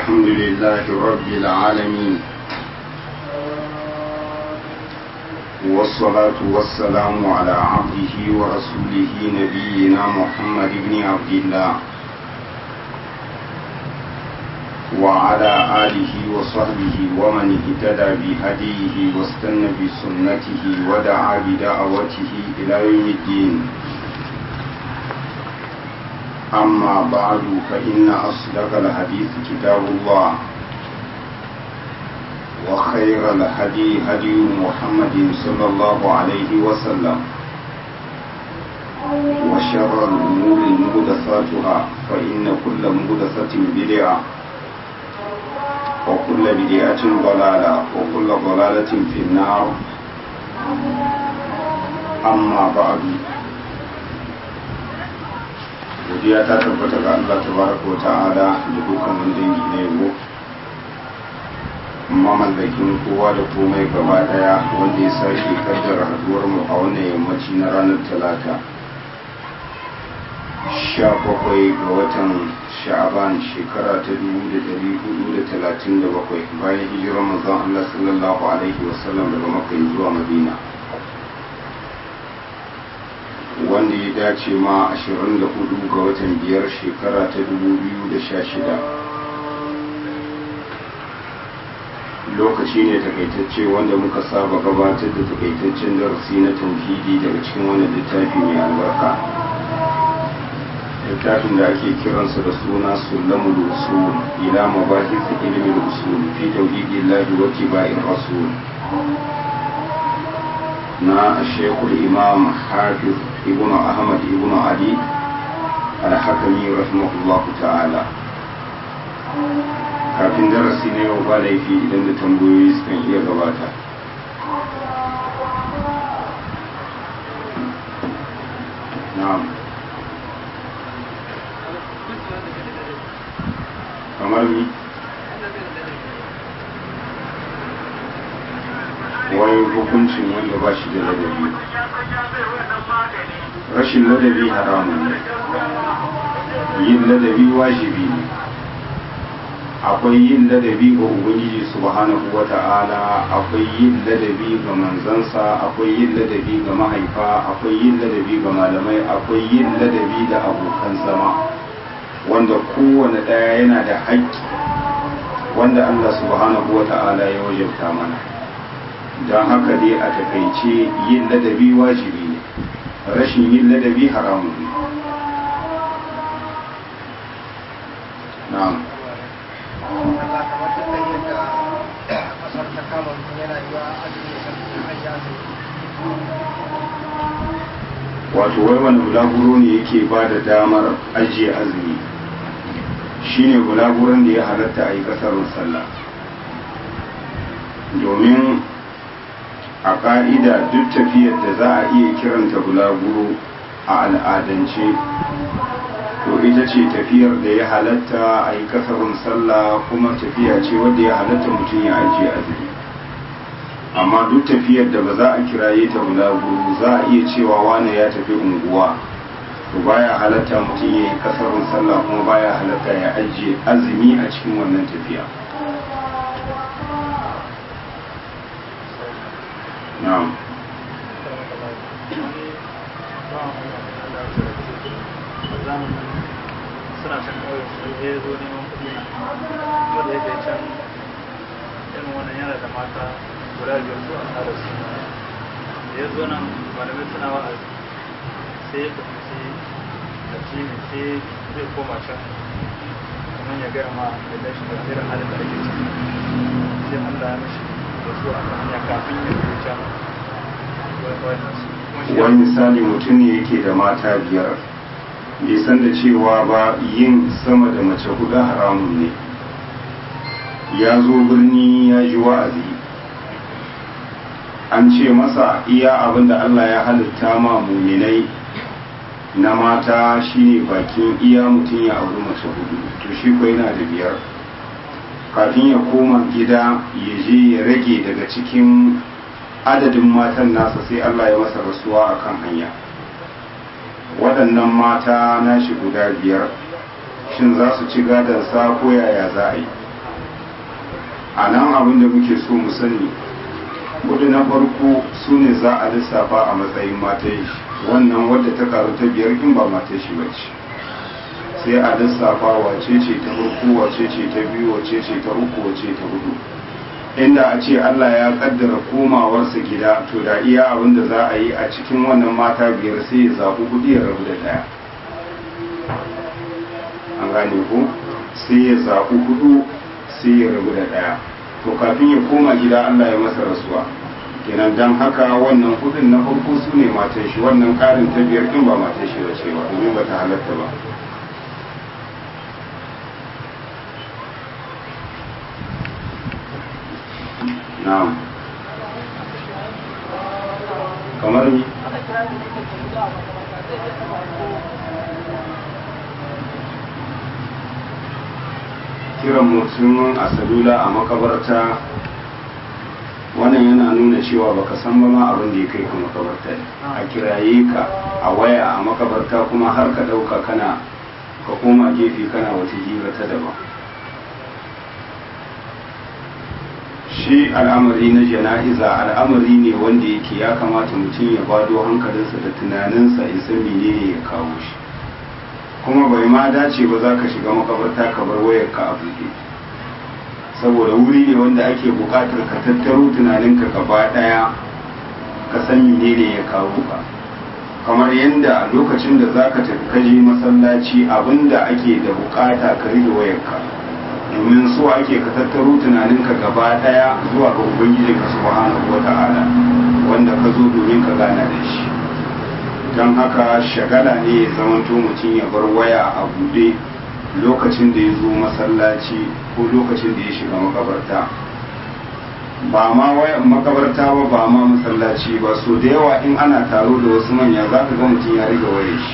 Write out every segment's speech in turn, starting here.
الحمد لله رب العالمين والصلاة والسلام على عبده ورسوله نبينا محمد بن عبد الله وعلى آله وصحبه ومن اهتدى بهديه واستنى بسنته ودعا بدعوته إلى يوم الدين أما بعد فإن أصدق الحديث كتاب الله وخير الهدي هدي محمد صلى الله عليه وسلم وشر الأمور مهدثاتها فإن كل مهدثة بدعة وكل بدعة ضلالة وكل ضلالة في النار أما بعد godiya ta tabbata ga Allah tabaraka wa ta'ala da dukkan wani dangi na yabo mamallakin kowa da komai gaba daya wanda ya sake kaddara haduwar mu a wannan yammaci na ranar talata sha bakwai ga watan sha'aban shekara ta dubu da dari hudu da talatin da bakwai bayan hijirar manzon Allah sallallahu alaihi wasallam daga makka zuwa madina wanda ya dace ma 24 ga watan biyar shekara ta 2016 lokaci ne takaitacce wanda muka saba gabatar da takaitaccen darasi na tauhidi daga cikin wannan littafi mai albarka littafin da ake kiransa da suna sulamul usul ila mabahis ilmi usul fi tauhidillahi wa tiba'ir rasul na shekul imam hafiz ibn ahmad ibn ali al-hakami rahimahullah ta'ala kafin darasi na yau ba laifi idan da tambayoyi sukan iya gabata na'am kamar ni wani hukuncin wanda ba shi da ladabi rashin ladabi haramun ne yin ladabi wajibi ne akwai yin ladabi ga ubangiji subhanahu wa ta'ala akwai yin ladabi ga manzansa akwai yin ladabi ga mahaifa akwai yin ladabi ga malamai akwai yin ladabi da abokan zama wanda kowane ɗaya yana da haƙƙi wanda allah subhanahu wa ta'ala ya wajabta mana don haka dai a takaice yin ladabi wajibi ne rashin yin ladabi haramun ne na'am wato wai wani bulaguro ne yake ba da damar ajiye azumi shine bulaguron da ya halatta a yi kasarun sallah domin a ƙa'ida duk tafiyar da za a iya kiranta bulaguro a al'adance to ita ce tafiyar da ya halatta a yi kasarun sallah kuma tafiya ce wadda ya halatta mutum ya ajiye azumi amma duk tafiyar da ba za a kiraye ta bulaguro za a iya cewa wane ya tafi unguwa to baya halatta mutum ya yi kasarun sallah kuma baya halatta ya ajiye azumi a cikin wannan tafiya na'am suna can kawai su ya zo neman kuɗi na kuma da yake can irin wannan yana da mata guda biyar su a tsara su da ya zo nan malamai suna wa'azi sai ya fahimci a jimi sai zai koma can kamar ya gaya ma da dashi da irin halin da ake ciki sai Allah ya mashi da su a hanya kafin ya zo can wani misali mutum ne yake da mata biyar bai san da cewa ba yin sama da mace hudu haramun ne ya zo birni ya ji wa'azi an ce masa iya abin da Allah ya halitta ma muminai na mata shine bakin iya mutum ya auri mace hudu to shi ko yana da biyar kafin ya koma gida ya je ya rage daga cikin adadin matan nasa sai Allah ya masa rasuwa akan hanya waɗannan mata nashi guda biyar shin za su ci sa ko yaya za a yi a nan abin da muke so mu sani kudu na farko su ne za a lissafa a matsayin matan shi wannan wadda ta karu ta biyar in ba matan shi bace sai a lissafa wace ce ta farko wace ce ta biyu wace ce ta uku wace ta hudu inda a ce Allah ya kaddara komawarsa gida to da iya abin da za a yi a cikin wannan mata biyar sai ya zaɓi hudu ya rabu da ɗaya an gane ko sai ya zaɓi hudu sai ya rabu da ɗaya to kafin ya koma gida Allah ya masa rasuwa kenan dan haka wannan hudun na farko su ne matan shi wannan ƙarin ta biyar ɗin ba matan shi da cewa domin ba ta halatta ba na'am kamar ni kiran mutum a salula a makabarta wannan yana nuna cewa baka san ba ma abin da ya kai ka makabarta a kiraye ka a waya a makabarta kuma har ka ɗauka kana ka koma gefe kana wata hira ta daban shi al'amari na jana'iza al'amari ne wanda yake ya kamata mutum ya bado hankalinsa da tunaninsa ya san menene ya kawo shi kuma bai ma dace ba za ka shiga makabarta ka bar wayar ka a buɗe saboda wuri ne wanda ake buƙatar ka tattaro tunaninka gaba ɗaya ka san menene ya kawo ka kamar yadda lokacin da za ka tafi kaje masallaci abinda ake da buƙata ka rike wayarka domin so ake ka tattaro tunaninka gaba ɗaya zuwa ga ubangijinka subhanahu wata'ala wanda ka zo domin ka gana da shi don haka shagala ne ya zamanto mutum ya bar waya a buɗe lokacin da ya zo masallaci ko lokacin da ya shiga makabarta ba ma waya makabarta ba ba ma masallaci ba so da yawa in ana taro da wasu manya za ka ga mutum ya riga waye shi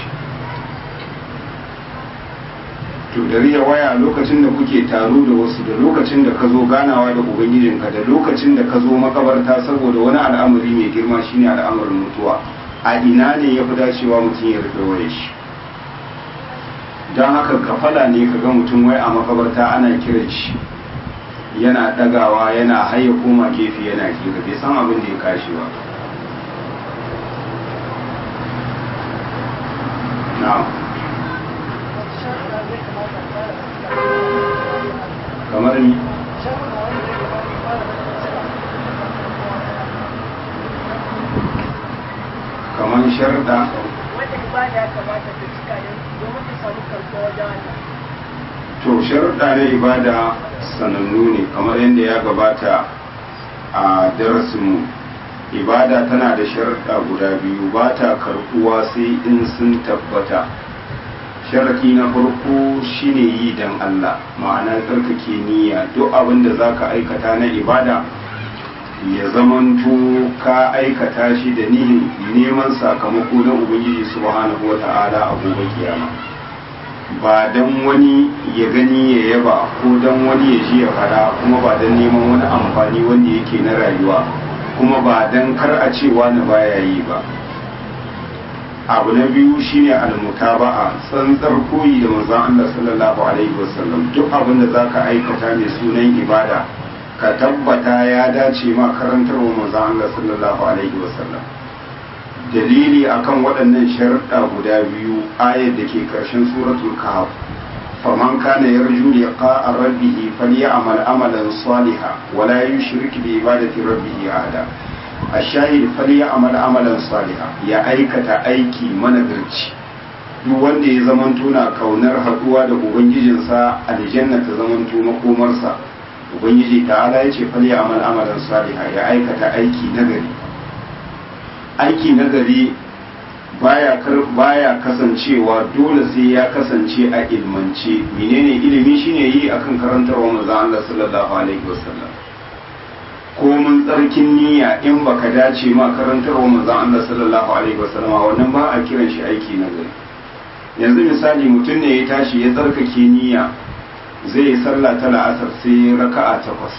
to da riya waya lokacin da kuke taro da wasu da lokacin da ka zo ganawa da ubangijinka da lokacin da ka zo makabarta saboda wani al'amari mai girma shine al'amarin mutuwa a ina ne ya fi dacewa mutum ya rufe waye shi don haka kafala ne ka ga mutum wai a makabarta ana kiran shi yana dagawa yana haye koma gefe yana hira bai san abin da ya kashi ba na'am kamar ni kamar sharda wanda ibada ya kamata ta cika ne domin ta samu karɓuwa wajen Allah. to sharuɗa na ibada sanannu ne kamar yadda ya gabata a darasinmu ibada tana da sharuɗa guda biyu ba ta karɓuwa sai in sun tabbata sharaɗi na farko shine yi don Allah ma'ana tsarkake niyya duk abin da za ka aikata na ibada ya zamanto ka aikata shi da nihin neman sakamako na ubangiji subhanahu wa ta'ala a gobe kiyama ba dan wani ya gani ya yaba ko dan wani ya ji ya fada kuma ba dan neman wani amfani wanda yake na rayuwa kuma ba dan kar a ce wani baya yi ba abu na biyu shine almutaba'a tsantsar koyi da manzon Allah sallallahu alaihi wasallam duk abin da zaka aikata mai sunan ibada ka tabbata ya dace ma karantarwa manzon Allah sallallahu alaihi wasallam dalili akan waɗannan sharuɗa guda biyu ayar da ke ƙarshen suratul kahf faman kana yarju liqa'a rabbih falyamal amalan salihan wa la yushrik bi ibadati rabbih ahada ashahid falyamal amalan salihan ya aikata aiki managarci duk wanda ya zamanto na kaunar haɗuwa da ubangijinsa aljanna ta zamanto makomarsa ubangiji ta'ala ya ce falyamal amalan salihan ya aikata aiki nagari aiki nagari baya baya kasancewa dole sai ya kasance a ilmance menene ilimi shine yi akan karantarwa manzon Allah sallallahu alaihi wasallam ko mun tsarkin niyya in baka dace ma karantarwa manzon Allah sallallahu alaihi wasallam wannan ba a kiran shi aiki nagari yanzu misali mutum ne ya tashi ya tsarkake niyya zai yi sallah ta la'asar sai raka'a takwas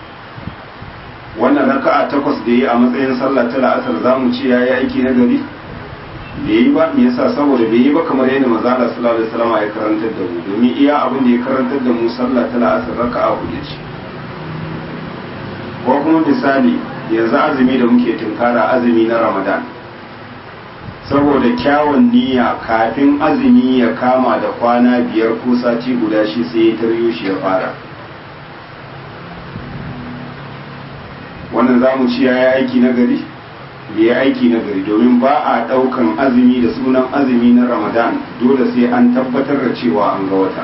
wannan raka'a takwas da yi a matsayin sallah ta la'asar za mu ce ya yi aiki na gari da yi ba me yasa saboda bai yi ba kamar yadda manzo Allah sallallahu alaihi wasallam ya karantar da mu domin iya abin da ya karantar da mu sallah ta la'asar raka'a hudu ce ko kuma misali yanzu azumi da muke tunkara azumi na ramadan saboda kyawun niyya kafin azumi ya kama da kwana biyar ko sati guda shi sai ya taryo shi ya fara wannan za mu ci ya yi aiki na gari da ya aiki na gari domin ba a ɗaukan azumi da sunan azumi na ramadan dole sai an tabbatar da cewa an ga wata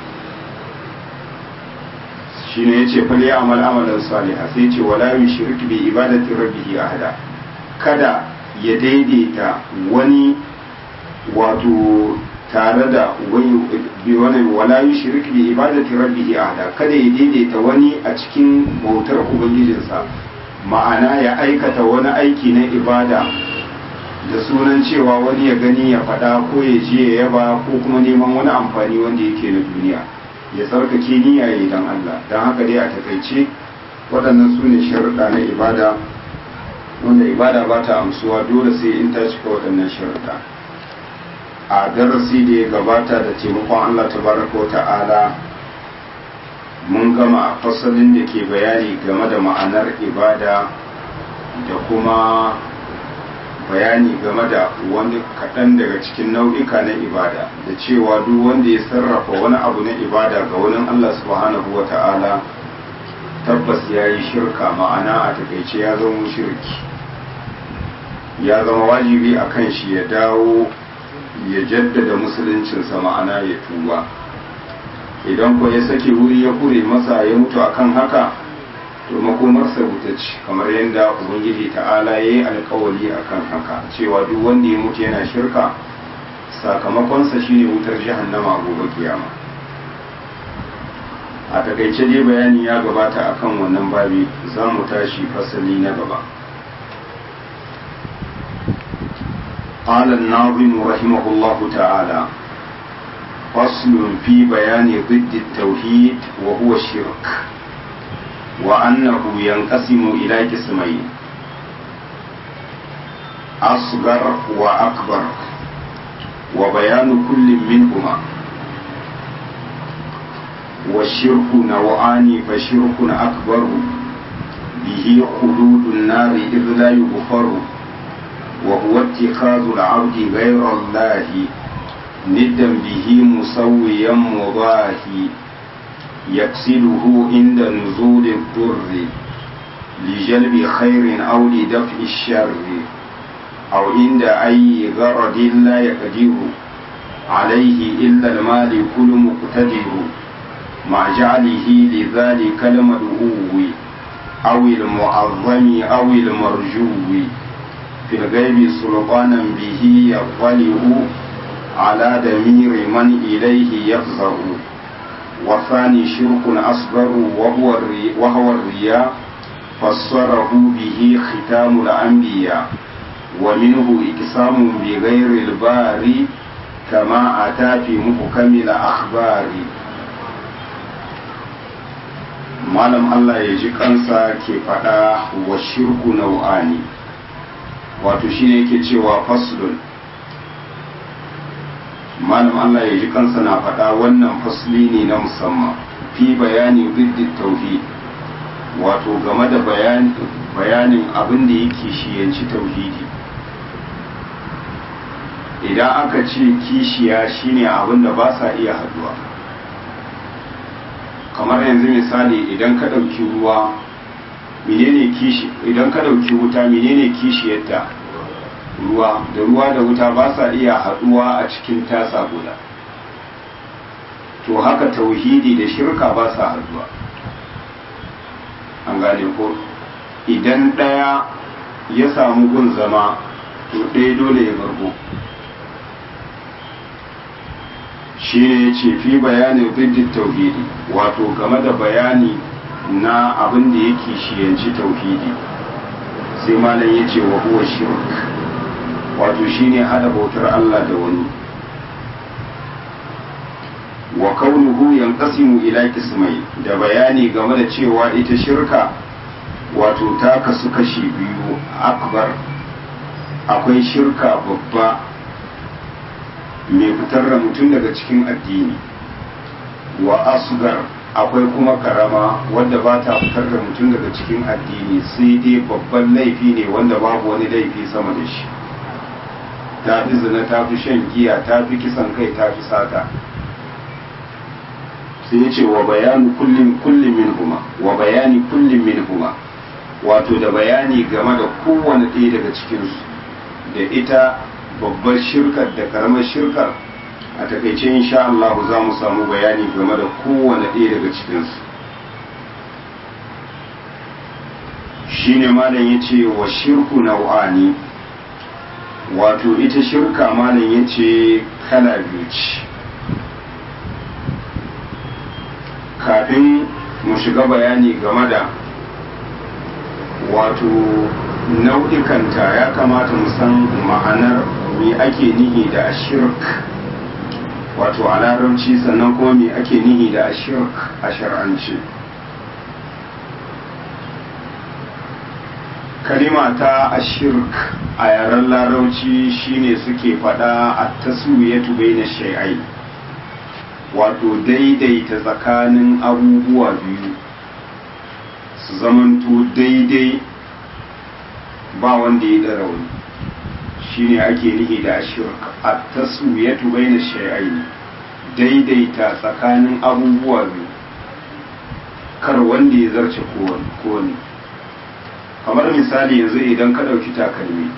shi ne ya ce fali amal amalan saliha sai ce wala yi shirki bi ibadati rabbihi ahada kada ya daidaita wani wato tare da wani wala yi shirki bi ibadati rabbihi ahada kada ya daidaita wani a cikin bautar ubangijinsa ma'ana ya aikata wani aiki na ibada da sunan cewa wani ya gani ya faɗa ko ya je ya yaba ko kuma neman wani amfani wanda yake na duniya ya tsarkake niyya ya dan Allah don haka dai a takaice waɗannan su ne sharuɗa na ibada wanda ibada ba ta amsuwa dole sai in ta cika waɗannan sharuɗa a darasi da ya gabata da taimakon Allah tabaraka wa ta'ala mun gama fasalin da ke bayani game da ma'anar ibada da kuma bayani game da wani kaɗan daga cikin nau'ika na ibada da cewa duk wanda ya sarrafa wani abu na ibada ga wani Allah subhanahu wa ta'ala tabbas ya yi shirka ma'ana a takaice ya zama shirki ya zama wajibi a kan shi ya dawo ya jaddada musuluncinsa ma'ana ya tuba idan ko ya sake wuri ya kure masa ya mutu akan haka to makomarsa wuta ce kamar yadda ubangiji ta'ala ya yi alkawali akan haka cewa duk wanda ya mutu yana shirka sakamakonsa shine wutar jahannama a gobe kiyama a takaice dai bayani ya gabata akan wannan babi za mu tashi fasali na gaba قال الناظم رحمه الله تعالى فصل في بيان ضد التوحيد وهو الشرك وأنه ينقسم إلى قسمين أصغر وأكبر وبيان كل منهما والشرك نوعان فشرك أكبر به خلود النار إذ لا يغفر وهو اتخاذ العبد غير الله ندا به مسويا مضاهي يقصده عند نزول الضر لجلب خير أو لدفع الشر أو عند أي غرض لا يقدر عليه إلا المالك المقتدر مع جعله لذلك المدعو أو المعظم أو المرجو في الغيب سلطانا به يطلع على دمير من إليه يفزع والثاني شرك أصغر وهو الري وهو الرياء فسره به ختام الأنبياء ومنه إقسام بغير الباري كما أتى في محكم الأخبار malam Allah ya ji kansa ke faɗa wa shirku nau'ani wato shine yake cewa faslun malam Allah ya ji kansa na faɗa wannan fasli ne na musamman fi bayani ziddin tauhid wato game da bayanin abin da yake shiyanci tauhidi idan aka ce kishiya shine abin da ba sa iya haduwa kamar yanzu misali idan ka ɗauki ruwa menene kishi idan ka ɗauki wuta menene kishiyarta ruwa da ruwa da wuta ba sa iya haɗuwa a cikin tasa guda to haka tauhidi da shirka ba sa haɗuwa an gane ko idan ɗaya ya samu gun zama to ɗaya dole ya bargo shi ne ya ce fi bayanin ziddin tauhidi wato game da bayani na abin da yake shiyanci tauhidi sai malam ya ce wa huwa shirk wato shine hada bautar Allah da wani wa kaunuhu yanqasimu ila qismai da bayani game da cewa ita shirka wato ta kasu kashi biyu akbar akwai shirka babba mai fitar da mutum daga cikin addini wa asgar akwai kuma karama wanda ba ta fitar da mutum daga cikin addini sai dai babban laifi ne wanda babu wani laifi sama da shi ta fi zina ta fi shan giya ta fi kisan kai ta fi sata sai ya ce wa bayani kullum kullum min huma wa bayani kullum min huma wato da bayani game da kowane ɗaya daga cikinsu da ita babbar shirkar da karamar shirkar a takaice insha Allah za mu samu bayani game da kowane ɗaya daga cikinsu shine malam ya ce wa shirku nau'ani wato ita shirka malam ya ce kala biyu ce kafin mu shiga bayani game da wato nau'ikanta ya kamata mu san ma'anar me ake nihi da ashirk wato a larabci sannan kuma me ake nihi da ashirk a shar'ance kalima ta ashirk a yaren larabci shine suke fada a taswiyatu baina shay'ai wato daidaita tsakanin abubuwa biyu su zamanto daidai ba wanda ya ɗara wani shine ake nihi da ashirk a taswiyatu baina shay'ai daidaita tsakanin abubuwa biyu kar wanda ya zarce kowane kamar misali yanzu idan ka ɗauki takalmi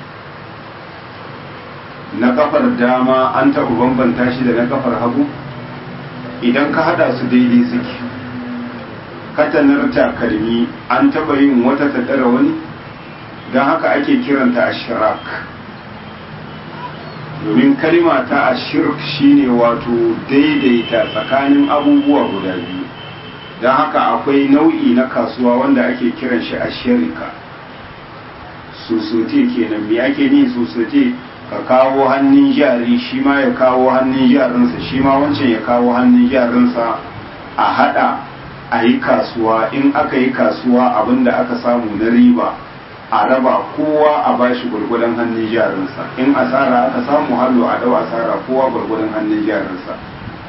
na kafar dama an taɓa bambanta shi da na kafar hagu idan ka hada su daidai suke katanar takalmi an taɓa yin wata ta ɗara wani don haka ake kiranta a shirak domin kalima ta a shirk shine wato daidaita tsakanin abubuwa guda biyu don haka akwai nau'i na kasuwa wanda ake kiran shi a shirika susote kenan me ake ni susote ka kawo hannun jari shi ma ya kawo hannun jarinsa shi ma wancan ya kawo hannun jarinsa a hada a yi kasuwa in aka yi kasuwa abinda aka samu na riba a raba kowa a bashi gwargwadon hannun jarinsa in asara aka samu hallo a dau asara kowa gwargwadon hannun jarinsa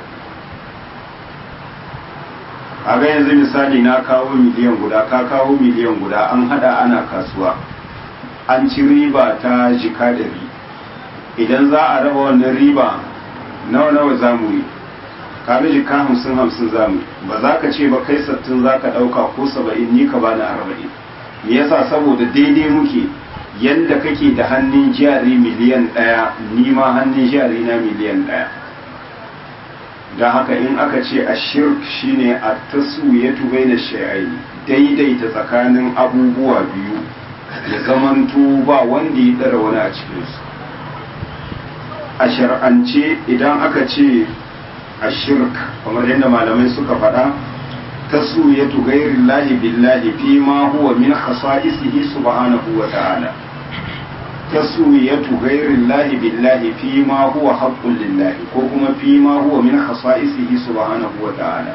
a ga yanzu misali na kawo miliyan guda ka kawo miliyan guda an hada ana kasuwa an ci riba ta jika ɗari idan za a raba wannan riba nawa nawa za mu yi ka jika hamsin hamsin za mu ba za ka ce ba kai sattin za ka ɗauka ko saba'in ni ka bani arba'in me yasa saboda daidai muke yadda kake da hannun jari miliyan ɗaya ni ma hannun jari na miliyan ɗaya don haka in aka ce a shirk shine a taswiyatu baina shay'ai daidaita tsakanin abubuwa biyu ya zamanto ba wanda ya ɗara wani a cikinsu a shar'ance idan aka ce a shirk kamar yadda malamai suka faɗa taswiyatu ghairi llahi billahi fi ma huwa min khasa'isihi subhanahu wa ta'ala taswiyatu ghairi llahi billahi fi ma huwa haqqun lillahi ko kuma fi ma huwa min khasa'isihi subhanahu wa ta'ala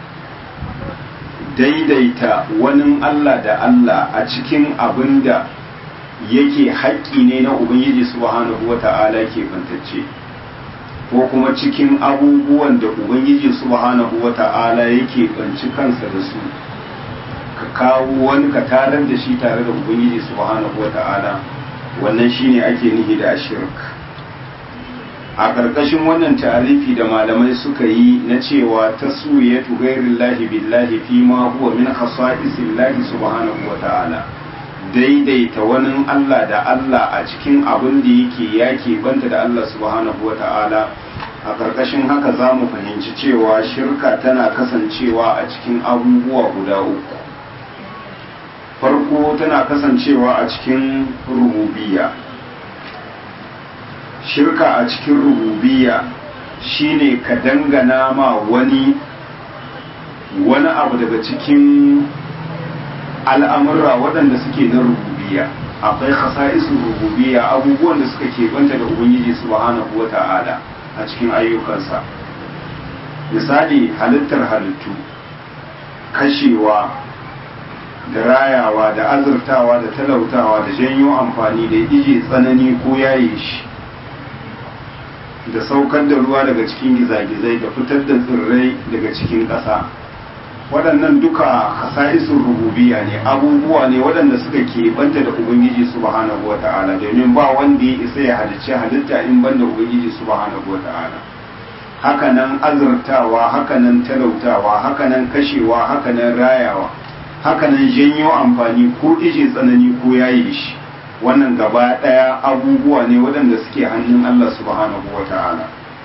daidaita wani Allah da Allah a cikin abin da yake haƙƙi ne na Ubangiji subhanahu wa ta'ala ke bantacce ko kuma cikin abubuwan da Ubangiji subhanahu wa ta'ala yake banci kansa da su ka kawo wani ka tarar da shi tare da Ubangiji subhanahu wa ta'ala wannan shine ake nihi da ashirk a ƙarƙashin wannan tarifi da malamai suka yi na cewa taswiyatu ghairillahi billahi fi ma huwa min khasa'isillahi subhanahu wa ta'ala daidaita wani Allah da Allah a cikin abin da yake yake banta da Allah subhanahu wa ta'ala a ƙarƙashin haka za mu fahimci cewa shirka tana kasancewa a cikin abubuwa guda uku farko tana kasancewa a cikin rububiyya shirka a cikin rububiyya shine ka dangana ma wani wani abu daga cikin al'amurra waɗanda suke na rububiyya akwai khasa'isu rububiyya abubuwan da suka keɓanta da ubangiji subhanahu wa ta'ala a cikin ayyukansa misali halittar halittu kashewa da rayawa da azurtawa da talautawa da janyo amfani da ije tsanani ko yaye shi da saukar da ruwa daga cikin gizagizai da fitar da tsirrai daga cikin ƙasa waɗannan duka kasa'isun rububiya ne abubuwa ne waɗanda suka keɓanta da ubangiji subhanahu wata'ala domin ba wanda ya isa ya halicci halitta in banda ubangiji subhanahu wata'ala hakanan azurtawa hakanan talautawa hakanan kashewa hakanan rayawa hakanan janyo amfani ko ije tsanani ko yayi shi wannan gaba ɗaya abubuwa ne waɗanda suke hannun Allah subhanahu wata'ala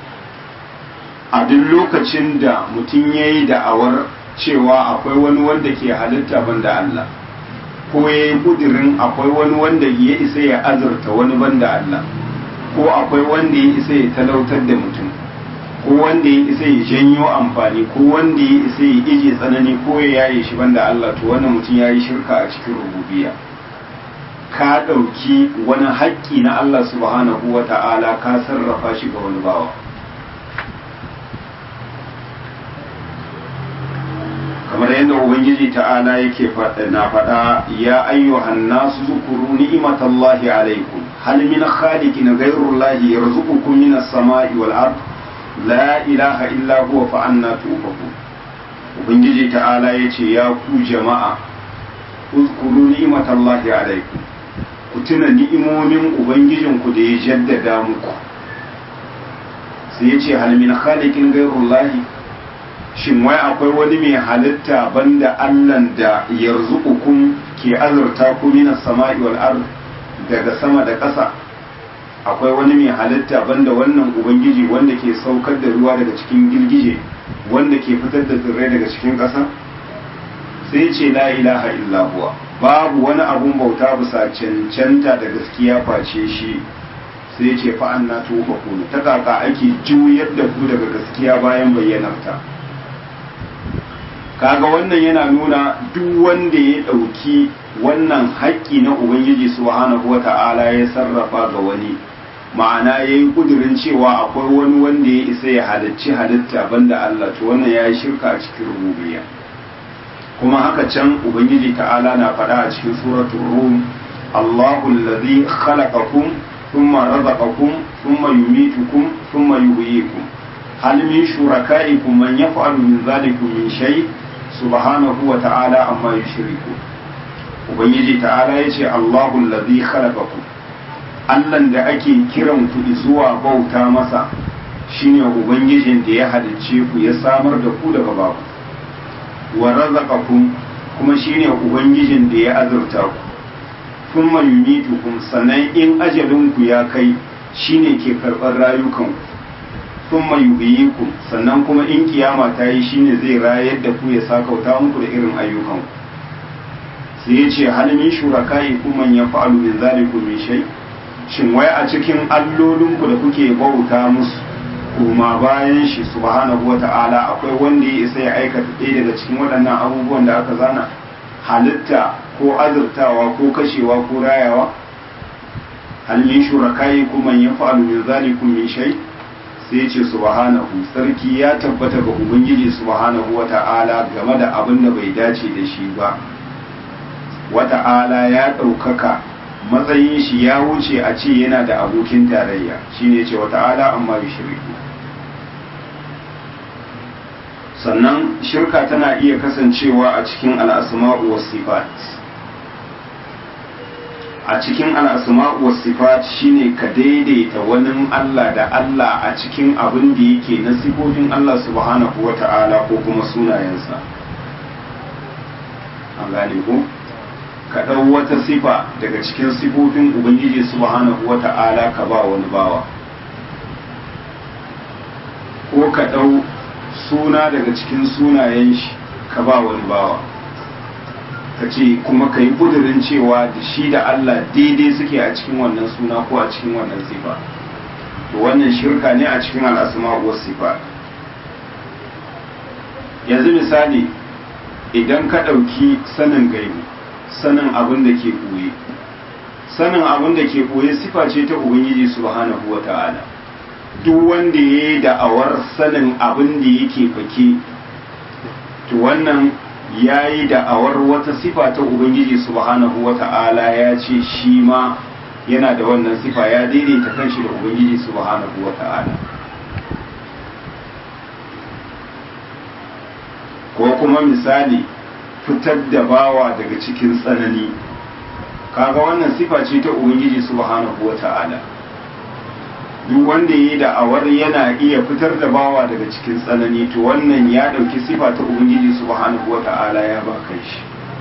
a duk lokacin da mutum ya yi da'awar cewa akwai wani wanda ke halitta banda Allah ko ya yi kudirin akwai wani wanda ya isa ya azurta wani banda Allah ko akwai wanda ya isa ya talautar da mutum ko wanda ya isa ya janyo amfani ko wanda ya isa ya ije tsanani ko ya yaye shi banda Allah to wannan mutum ya yi shirka a cikin rububiya ka ɗauki wani haƙƙi na Allah subhanahu wa ta'ala ka sarrafa shi ga wani bawa kamar yadda ubangiji ta'ala yake na faɗa ya ayyuhan nasu zukuru ni'imatallahi alaikum hal min khaliqin ghayrullahi yarzuqukum min as-sama'i wal ard la ilaha illa huwa fa anna tufakun ubangiji ta'ala yace ya ku jama'a uzkuru ni'imatallahi alaikum ku tuna ni'imomin ubangijinku da ya jaddada muku sai yace hal min khaliqin ghayrullahi shin wai akwai wani mai halitta banda Allahn da yarzuqukum ke azurta ku minas sama'i wal ard daga sama da ƙasa akwai wani mai halitta banda wannan ubangiji wanda ke saukar da ruwa daga cikin girgije wanda ke fitar da tsirrai daga cikin ƙasa sai ce la ilaha illa huwa babu wani abun bauta bisa cancanta da gaskiya face shi sai ce fa anna tuba ku ta kaka ake juyar da ku daga gaskiya bayan bayyanarta kaga wannan yana nuna duk wanda ya ɗauki wannan haƙƙi na ubangiji subhanahu wa ta'ala ya sarrafa ga wani ma'ana ya yi ƙudurin cewa akwai wani wanda ya isa ya halicci halitta banda Allah to wannan ya yi shirka a cikin rububiyya kuma haka can ubangiji ta'ala na faɗa a cikin suratul rum Allahu allazi khalaqakum thumma razaqakum thumma yumitukum thumma yuhyikum hal min shurakaikum man yaf'alu min dhalikum min shay' subhanahu wa ta'ala amma yushriku ubangiji ta'ala yace Allahu allazi khalaqakum Allahn da ake kiran ku zuwa bauta masa shine ubangijin da ya halicce ku ya samar da ku daga babu wa razaqakum kuma shine ubangijin da ya azurta ku thumma yumitukum sannan in ajalin ku ya kai shine ke karɓar rayukan ku thumma yuhyikum sannan kuma in kiyama ta yi shine zai rayar da ku ya sakauta muku da irin ayyukan ku sai ya ce hal min shuraka'i kuma ya fa'alu min zalikum min shay shin wai a cikin allolin ku da kuke bauta musu kuma bayan shi subhanahu wata'ala akwai wanda ya isa ya aikata ɗaya daga cikin waɗannan abubuwan da aka zana halitta ko azurtawa ko kashewa ko rayawa hal min shuraka'i kuma ya fa'alu min zalikum min shay' sai ce subhanahu sarki ya tabbata ga ubangiji subhanahu wata'ala game da abin da bai dace da shi ba wata'ala ya ɗaukaka matsayin shi ya wuce a ce yana da abokin tarayya shine ce wata'ala amma bi shirku sannan shirka tana iya kasancewa a cikin al'asma'u was sifat a cikin al'asma'u was sifat shine ka daidaita wani Allah da Allah a cikin abin da yake na sifofin Allah subhanahu wa ta'ala ko kuma sunayensa an gane ko ka ɗau wata sifa daga cikin sifofin ubangiji subhanahu wa ta'ala ka ba wani bawa ko ka ɗau suna daga cikin sunayen shi ka ba wani bawa ka ce kuma ka yi ƙudurin cewa da shi da Allah daidai suke a cikin wannan suna ko a cikin wannan sifa to wannan shirka ne a cikin al'asma wa sifa yanzu misali idan ka ɗauki sanin gaibu sanin abin da ke ɓoye sanin abin da ke ɓoye sifa ce ta ubangiji subhanahu wa ta'ala duk wanda ya yi da'awar sanin abin da yake fake to wannan ya yi da'awar wata sifa ta ubangiji subhanahu wa ta'ala ya ce shi ma yana da wannan sifa ya daidaita kanshi da ubangiji subhanahu wa ta'ala ko kuma misali fitar da bawa daga cikin tsanani kaga wannan sifa ce ta ubangiji subhanahu wata'ala duk wanda yi da'awar yana iya fitar da bawa daga cikin tsanani to wannan ya ɗauki sifa ta ubangiji subhanahu wata'ala ya ba kai shi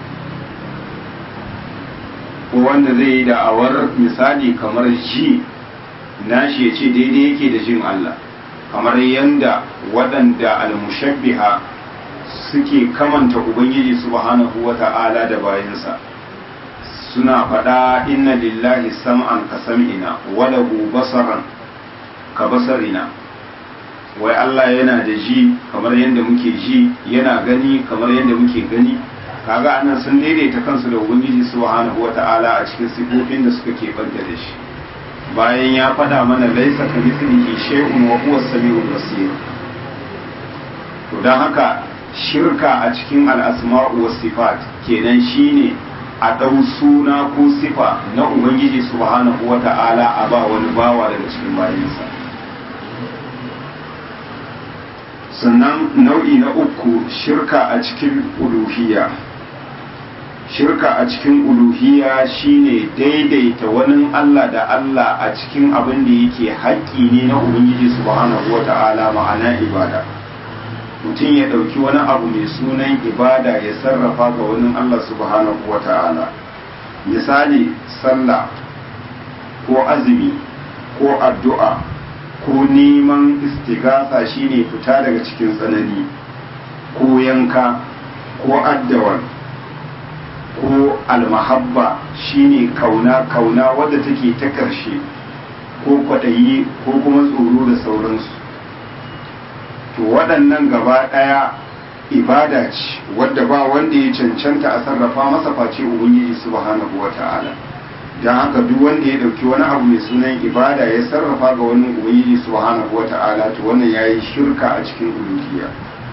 ko wanda zai yi da'awar misali kamar ji nashi ya ce daidai yake da jin Allah kamar yanda waɗanda almushabbiha suke kamanta ubangiji subhanahu wata'ala da bayansa suna faɗa inna lillahi sam'an ka sam'ina wa lahu basaran ka basarina wai Allah yana da ji kamar yadda muke ji yana gani kamar yadda muke gani kaga anan sun daidaita kansu da ubangiji subhanahu wata'ala a cikin sifofin da suka keɓanta da shi bayan ya faɗa mana laisa ka mithlihi shay'un wa huwa as-sami'ul basir to dan haka shirka a cikin al-asma'u was sifat kenan shine a ɗau suna ko sifa na ubangiji subhanahu wata'ala a ba wani bawa daga cikin bayansa sannan nau'i na uku shirka a cikin uluhiyya shirka a cikin uluhiyya shine daidaita wani Allah da Allah a cikin abin da yake haƙƙi ne na ubangiji subhanahu wata'ala ma'ana ibada mutum ya ɗauki wani abu mai sunan ibada ya sarrafa ga wani Allah subhanahu wata'ala misali sallah ko azumi ko addu'a ko neman istigasa shine fita daga cikin tsanani ko yanka ko addawar ko almahabba shine kauna kauna wadda take ta ƙarshe ko kwaɗayi ko kuma tsoro da sauransu to waɗannan gaba ɗaya ibada ce wadda ba wanda ya cancanta a sarrafa masa face ubangiji subhanahu wata'ala don haka duk wanda ya ɗauki wani abu mai sunan ibada ya sarrafa ga wani ubangiji subhanahu wata'ala to wannan yayi shirka a cikin uluhiyya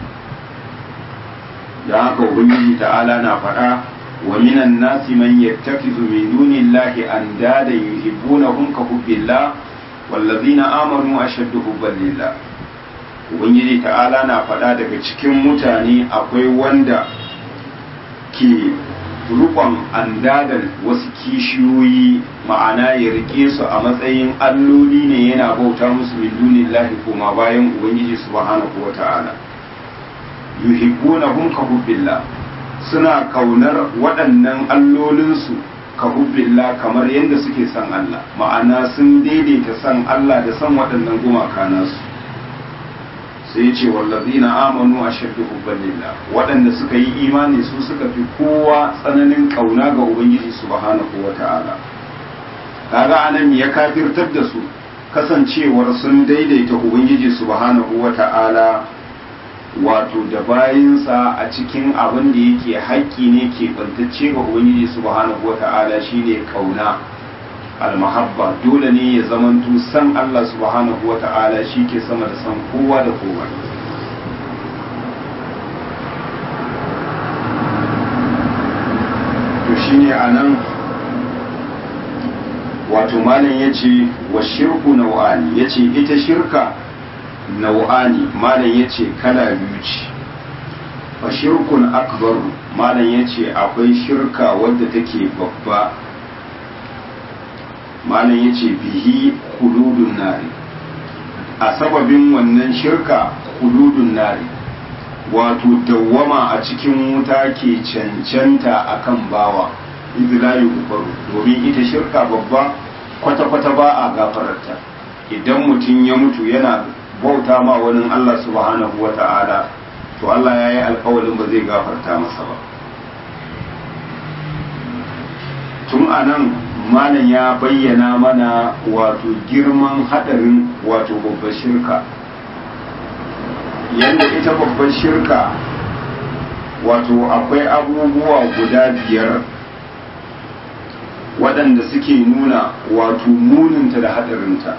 don haka ubangiji ta'ala na faɗa wa minan nasi man yattakizu min dunillahi andada yuhibbunahum ka hubbillah wallazina amanu ashaddu hubban lillah ubangiji ta'ala na faɗa daga cikin mutane akwai wanda ke rukon andadan wasu kishiyoyi ma'ana ya rike su a matsayin alloli ne yana bauta musu min dunillahi kuma bayan ubangiji subhanahu wa ta'ala yuhibbunahum ka hubbillah suna kaunar waɗannan allolinsu ka hubbillah kamar yadda suke son Allah ma'ana sun daidaita son Allah da son waɗannan gumaka nasu sai ya ce wallazina amanu ashaddu hubban lillah waɗanda suka yi imani su suka fi kowa tsananin kauna ga ubangiji subhanahu wata'ala kaga anan ya kafirtar da su kasancewar sun daidaita ubangiji subhanahu wata'ala wato da bayinsa a cikin abin da yake haƙƙi ne ke bantacce ga ubangiji subhanahu wata'ala shine kauna almahabba dole ne ya zamanto san Allah subhanahu wa ta'ala shi ke sama da san kowa da kowa to shine a nan wato malam ya ce wa shirku nau'ani ya ce ita shirka nau'ani malam ya ce kala biyu ce wa shirkun akbaru malam ya ce akwai shirka wadda take babba malam ya ce bihi hududun nari a sababin wannan shirka hududun nari wato dawwama a cikin wuta ke cancanta akan bawa izlayu kufaru domin ita shirka babba kwata-kwata ba a gafararta idan mutum ya mutu yana bauta ma wani Allah subhanahu wa ta'ala to Allah ya yi alkawalin ba zai gafarta masa ba tun a nan malam ya bayyana mana wato girman hadarin wato babbar shirka yadda ita babbar shirka wato akwai abubuwa guda biyar waɗanda suke nuna wato muninta da hadarinta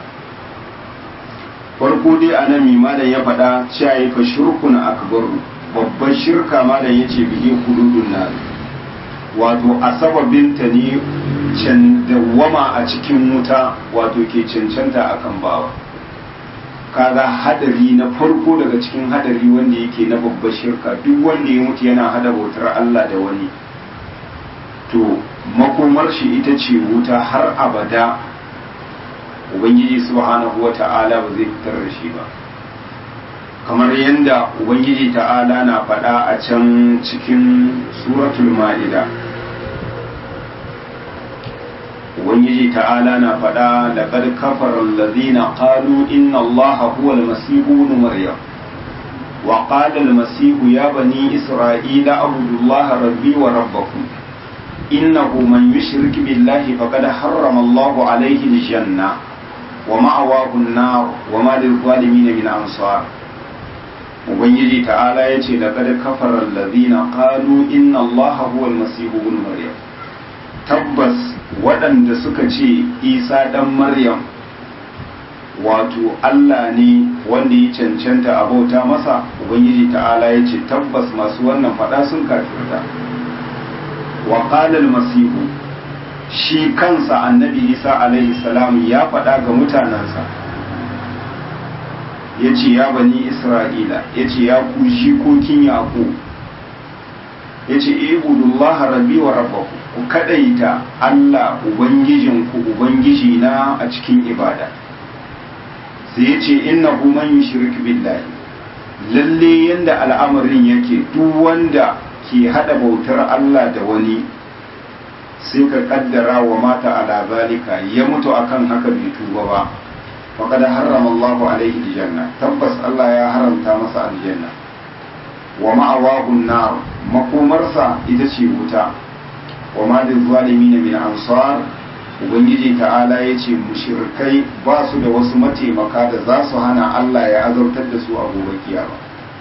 farko dai a nan malam ya faɗa cewa ya fa shirkun akbaru babbar shirka malam ya ce bihi hududun nari wato a sababinta ne can dawwama a cikin wuta wato ke cancanta akan bawa kaga hadari na farko daga cikin hadari wanda yake na babbar shirka duk wanda ya mutu yana hada bautar Allah da wani to makomar shi ita ce wuta har abada ubangiji subhanahu wata'ala ba zai fitar da shi ba kamar yadda ubangiji ta'ala na faɗa a can cikin suratul ma'ida ubangiji ta'ala na faɗa laqad kafara allazina qalu inna allaha huwa al-masih ibn maryam wa qala al-masih ya bani isra'ila abudu allaha rabbi wa rabbakum innahu man yushrik billahi faqad harrama allahu alayhi al-janna wa ma'awahu an-nar wa ma lil-zalimin min ansar ubangiji ta'ala yace laqad kafara allazina qalu inna allaha huwa al-masih ibn maryam tabbas waɗanda suka ce isa ɗan maryam wato allah ne wanda ya cancanta a bauta masa ubangiji ta'ala ya ce tabbas masu wannan faɗa sun kafirta wa masihu shi kansa annabi isa alaihi salam ya faɗa ga mutanensa ya ce ya bani isra'ila ya ce ya ku shikokin yaƙo ya ce ibudullaha rabbi wa rabbaku ku kadaita Allah Ubangijinku Ubangiji na a cikin ibada sai ya ce inna man yushrik billahi lalle yanda al'amarin yake duk wanda ke hada bautar Allah da wani sai ka kaddara wa mata ala zalika ya mutu akan haka bai tuba ba faqad harrama Allahu alaihi aljanna tabbas Allah ya haramta masa aljanna wa ma'awahu an-nar makomarsa ita ce wuta wa ma da zalimi min ansar ubangiji ta'ala ya ce mushrikai ba su da wasu mataimaka da za su hana Allah ya azautar da su a gobe kiyama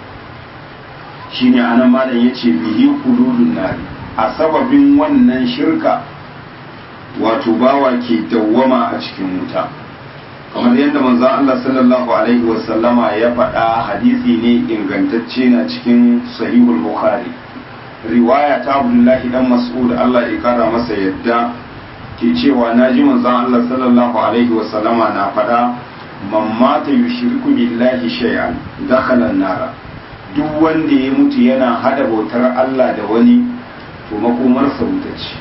shine anan malam yace bihi qululun nari a sababin wannan shirka wato bawa ke dawwama a cikin wuta kamar yadda manzon Allah sallallahu alaihi wasallama ya faɗa hadisi ne ingantacce na cikin sahihul bukhari riwaya ta abdullahi dan mas'ud Allah ya kara masa yadda ke cewa naji manzon Allah sallallahu alaihi wa sallama na fada man mata yushriku billahi shay'an dakhala an-nara duk wanda ya mutu yana hada bautar Allah da wani to makomar sa wuta ce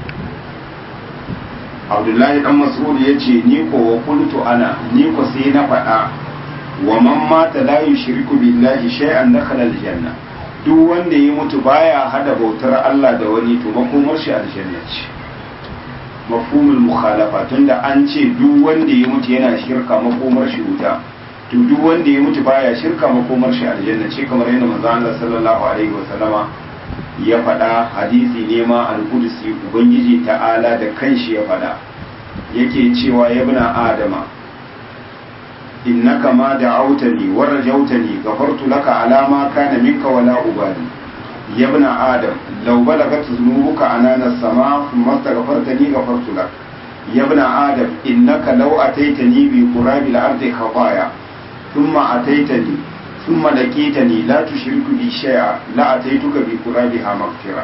Abdullahi dan Mas'ud yace ni ko wa kuntu ana ni ko sai na fada wa man mata la yushriku billahi shay'an dakhala al-janna duk wanda ya mutu baya hada bautar Allah da wani to makomar shi aljanna ce mafhumul mukhalafa tunda an ce duk wanda ya mutu yana shirka makomar shi wuta to duk wanda ya mutu baya shirka makomar shi aljanna ce kamar yadda manzo Allah sallallahu alaihi wasallama ya faɗa hadisi ne ma al-qudsi ubangiji ta'ala da kanshi ya faɗa yake cewa ya bina adama innaka ma da'awtani wa rajawtani ghafartu laka ala ma kana minka wala ubali ya ibn adam law balagat dhunubuka anana as-sama thumma astaghfartani ghafartu lak ya ibn adam innaka law ataitani bi qurabil ardi khataya thumma ataitani thumma laqitani la tushriku bi shay'a la ataituka bi qurabiha maghfira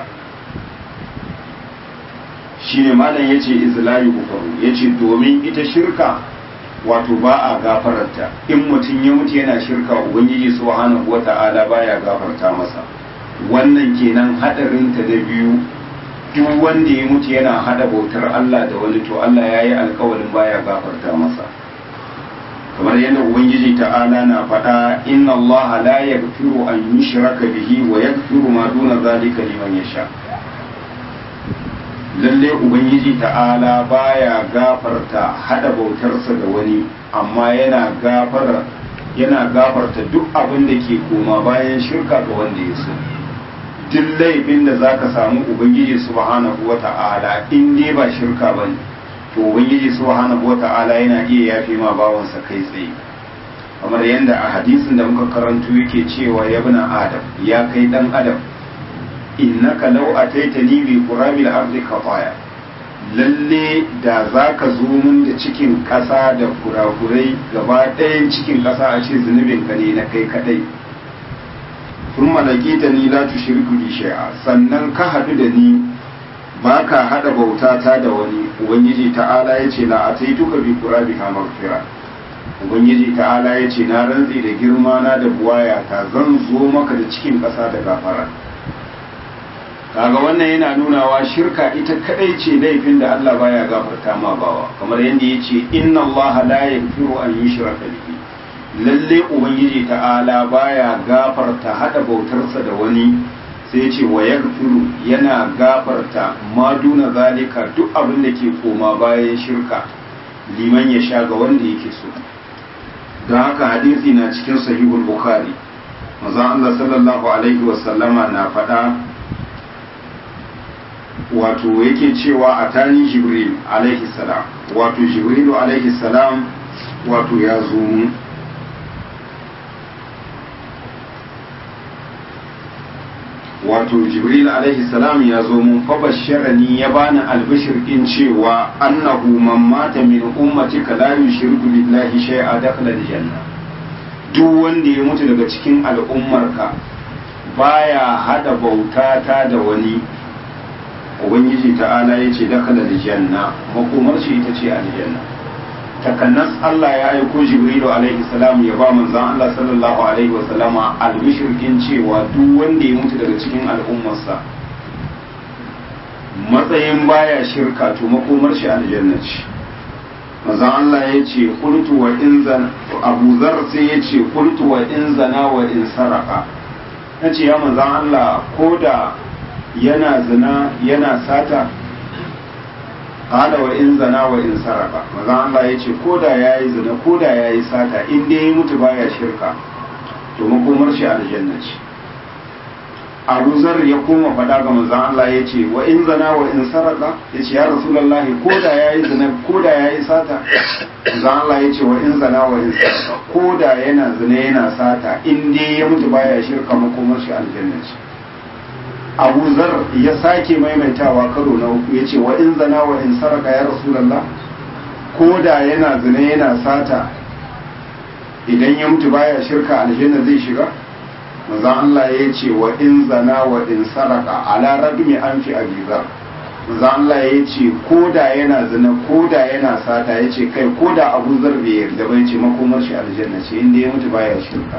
shine malam yace izlayu kufaru yace domin ita shirka wato ba a gafararta in mutum ya mutu yana shirka ubangiji subhanahu wata'ala baya gafarta masa wannan kenan hadarin ta da biyu duk wanda ya mutu yana hada bautar Allah da wani to Allah ya yi alkawarin baya gafarta masa kamar yadda ubangiji ta'ala na faɗa inna Allah la yaghfiru an yushraka bihi wa yaghfiru ma duna zalika liman yasha lalle ubangiji ta'ala baya gafarta hada bautarsa da wani amma yana gafara yana gafarta duk abin da ke koma bayan shirka ga wanda ya so duk laifin da zaka samu ubangiji subhanahu wata'ala in dai ba shirka bane to ubangiji subhanahu wata'ala yana iya yafe ma bawansa kai tsaye kamar yadda a hadisin da muka karanto yake cewa ya bina adam ya kai dan adam innaka law ataitani bi qurabil ardi khataya lalle da zaka zo mun da cikin kasa da kurakurai gaba ɗayan cikin kasa a ce zunubin ka ne na kai kadai sun malakita ni la tushriku bi shay'a sannan ka hadu da ni baka hada bauta ta da wani ubangiji ta'ala yace la ataituka bi qurabiha maghfira ubangiji ta'ala ya ce na rantsi da girma na da buwaya ta zan zo maka da cikin ƙasa da gafara kaga wannan yana nunawa shirka ita kadai ce laifin da Allah baya gafarta ma bawa kamar yadda ya ce inna Allah la yaghfiru an yushraka bihi lalle ubangiji ta'ala baya gafarta hada bautarsa da wani sai ce wa yaghfiru yana gafarta ma duna zalika duk abin da ke koma bayan shirka liman ya sha ga wanda yake so don haka hadisi na cikin sahihul bukhari manzon Allah sallallahu alaihi wasallama na faɗa wato yake cewa a tani jibril alaihi salam wato jibrilu alaihi salam wato ya zo mu wato jibril alaihi salam ya zo mun fa basharani ya bani albishir din cewa annahu man mata min ummatika la yushriku billahi shay'a dakhala aljanna duk wanda ya mutu daga cikin al'ummarka baya hada bauta ta da wani ubangiji ta'ala ya ce dakhala aljanna makomar shi ita ce aljanna takannas Allah ya aiko Jibrilu alaihi salam ya ba manzon Allah sallallahu alaihi wasallama albishirkin cewa duk wanda ya mutu daga cikin al'ummarsa matsayin baya shirka to makomar shi aljanna ce manzon Allah ya ce qultu wa in zana Abu Zar sai ya ce qultu wa in zana wa in saraka nace ya manzon Allah koda yana zina yana sata qala wa in zana wa in saraka manzon Allah yace koda yayi zina koda yayi sata in dai ya mutu baya shirka to makomar shi aljanna ce Abu Zar ya koma faɗa ga manzon Allah yace wa in zana wa in saraka yace ya Rasulullahi koda yayi zina koda yayi sata manzon Allah yace wa in zana wa in saraka koda yana zina yana sata in dai ya mutu baya shirka makomar shi aljanna ce abu zar ya sake maimaitawa karo na uku ya ce wa in zana wa in saraka ya rasulallah ko da yana zina yana sata idan ya mutu baya shirka aljanna zai shiga maza Allah ya ce wa in zana wa in saraka ala ragmi an fi abizar maza Allah ya ce ko da yana zina ko da yana sata ya ce kai ko da abu zar bai yarda bai ce makomar shi aljanna ce inda ya mutu baya shirka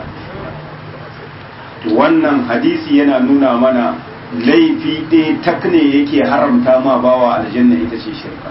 wannan hadisi yana nuna mana laifi ɗaya tak ne yake haramta ma bawa aljanna ita ce shirka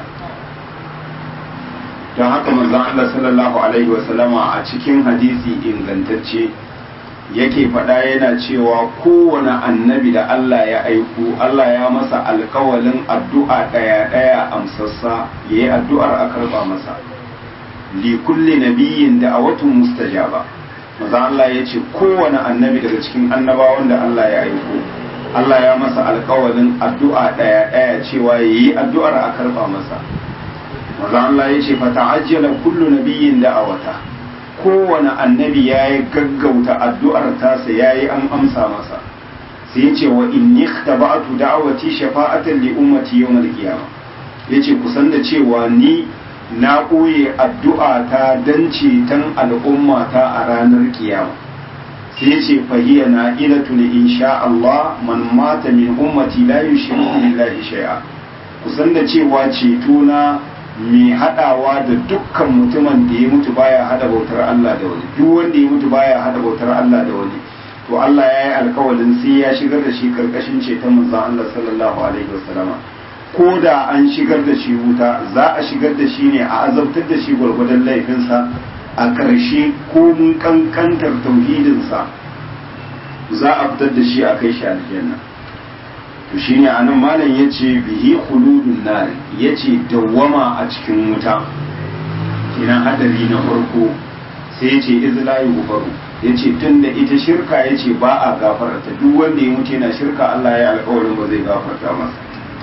don haka manzon Allah sallallahu alaihi wasallama a cikin hadisi ingantacce yake faɗa yana cewa kowane annabi da Allah ya aiko Allah ya masa alkawalin addu'a ɗaya ɗaya amsassa ya yi addu'ar a karɓa masa li kulli nabiyyin da a watan mustajaba maza Allah ya ce kowane annabi daga cikin annabawan da Allah ya aiko Allah ya masa alkawalin addu'a ɗaya ɗaya cewa ya yi addu'ar a karɓa masa. Maza Allah ya ce, fata ajiyala kullu nabiyin da a wata, kowane annabi ya yi gaggauta addu'ar tasa ya yi an amsa masa. Sai ya ce wa in ni taba'atu da'awati shafa'atan li ummati yawmal qiyama. Ya ce kusan da cewa ni na ɓoye addu'a ta dan ceton al'ummata a ranar kiyama. sai ce fahiya na ilatu ne insha Allah man mata min ummati la yushriku billahi shay'a kusan da cewa ceto na mai hadawa da dukkan mutumin da ya mutu baya hada bautar Allah da wani duk wanda ya mutu baya hada bautar Allah da wani to Allah ya yi alkawalin sai ya shigar da shi karkashin ceton manzon Allah sallallahu alaihi wasallama ko da an shigar da shi wuta za a shigar da shi ne a azabtar da shi gwargwadon laifinsa a ƙarshe ko mun kankantar tauhidinsa za a fitar da shi a kai shi aljanna to shine anan malam yace bihi khuludun nar yace dawwama a cikin wuta kinan hadari na farko sai yace izla yughfaru yace tunda ita shirka yace ba a gafarta duk wanda ya mutu yana shirka Allah ya alƙawarin ba zai gafarta masa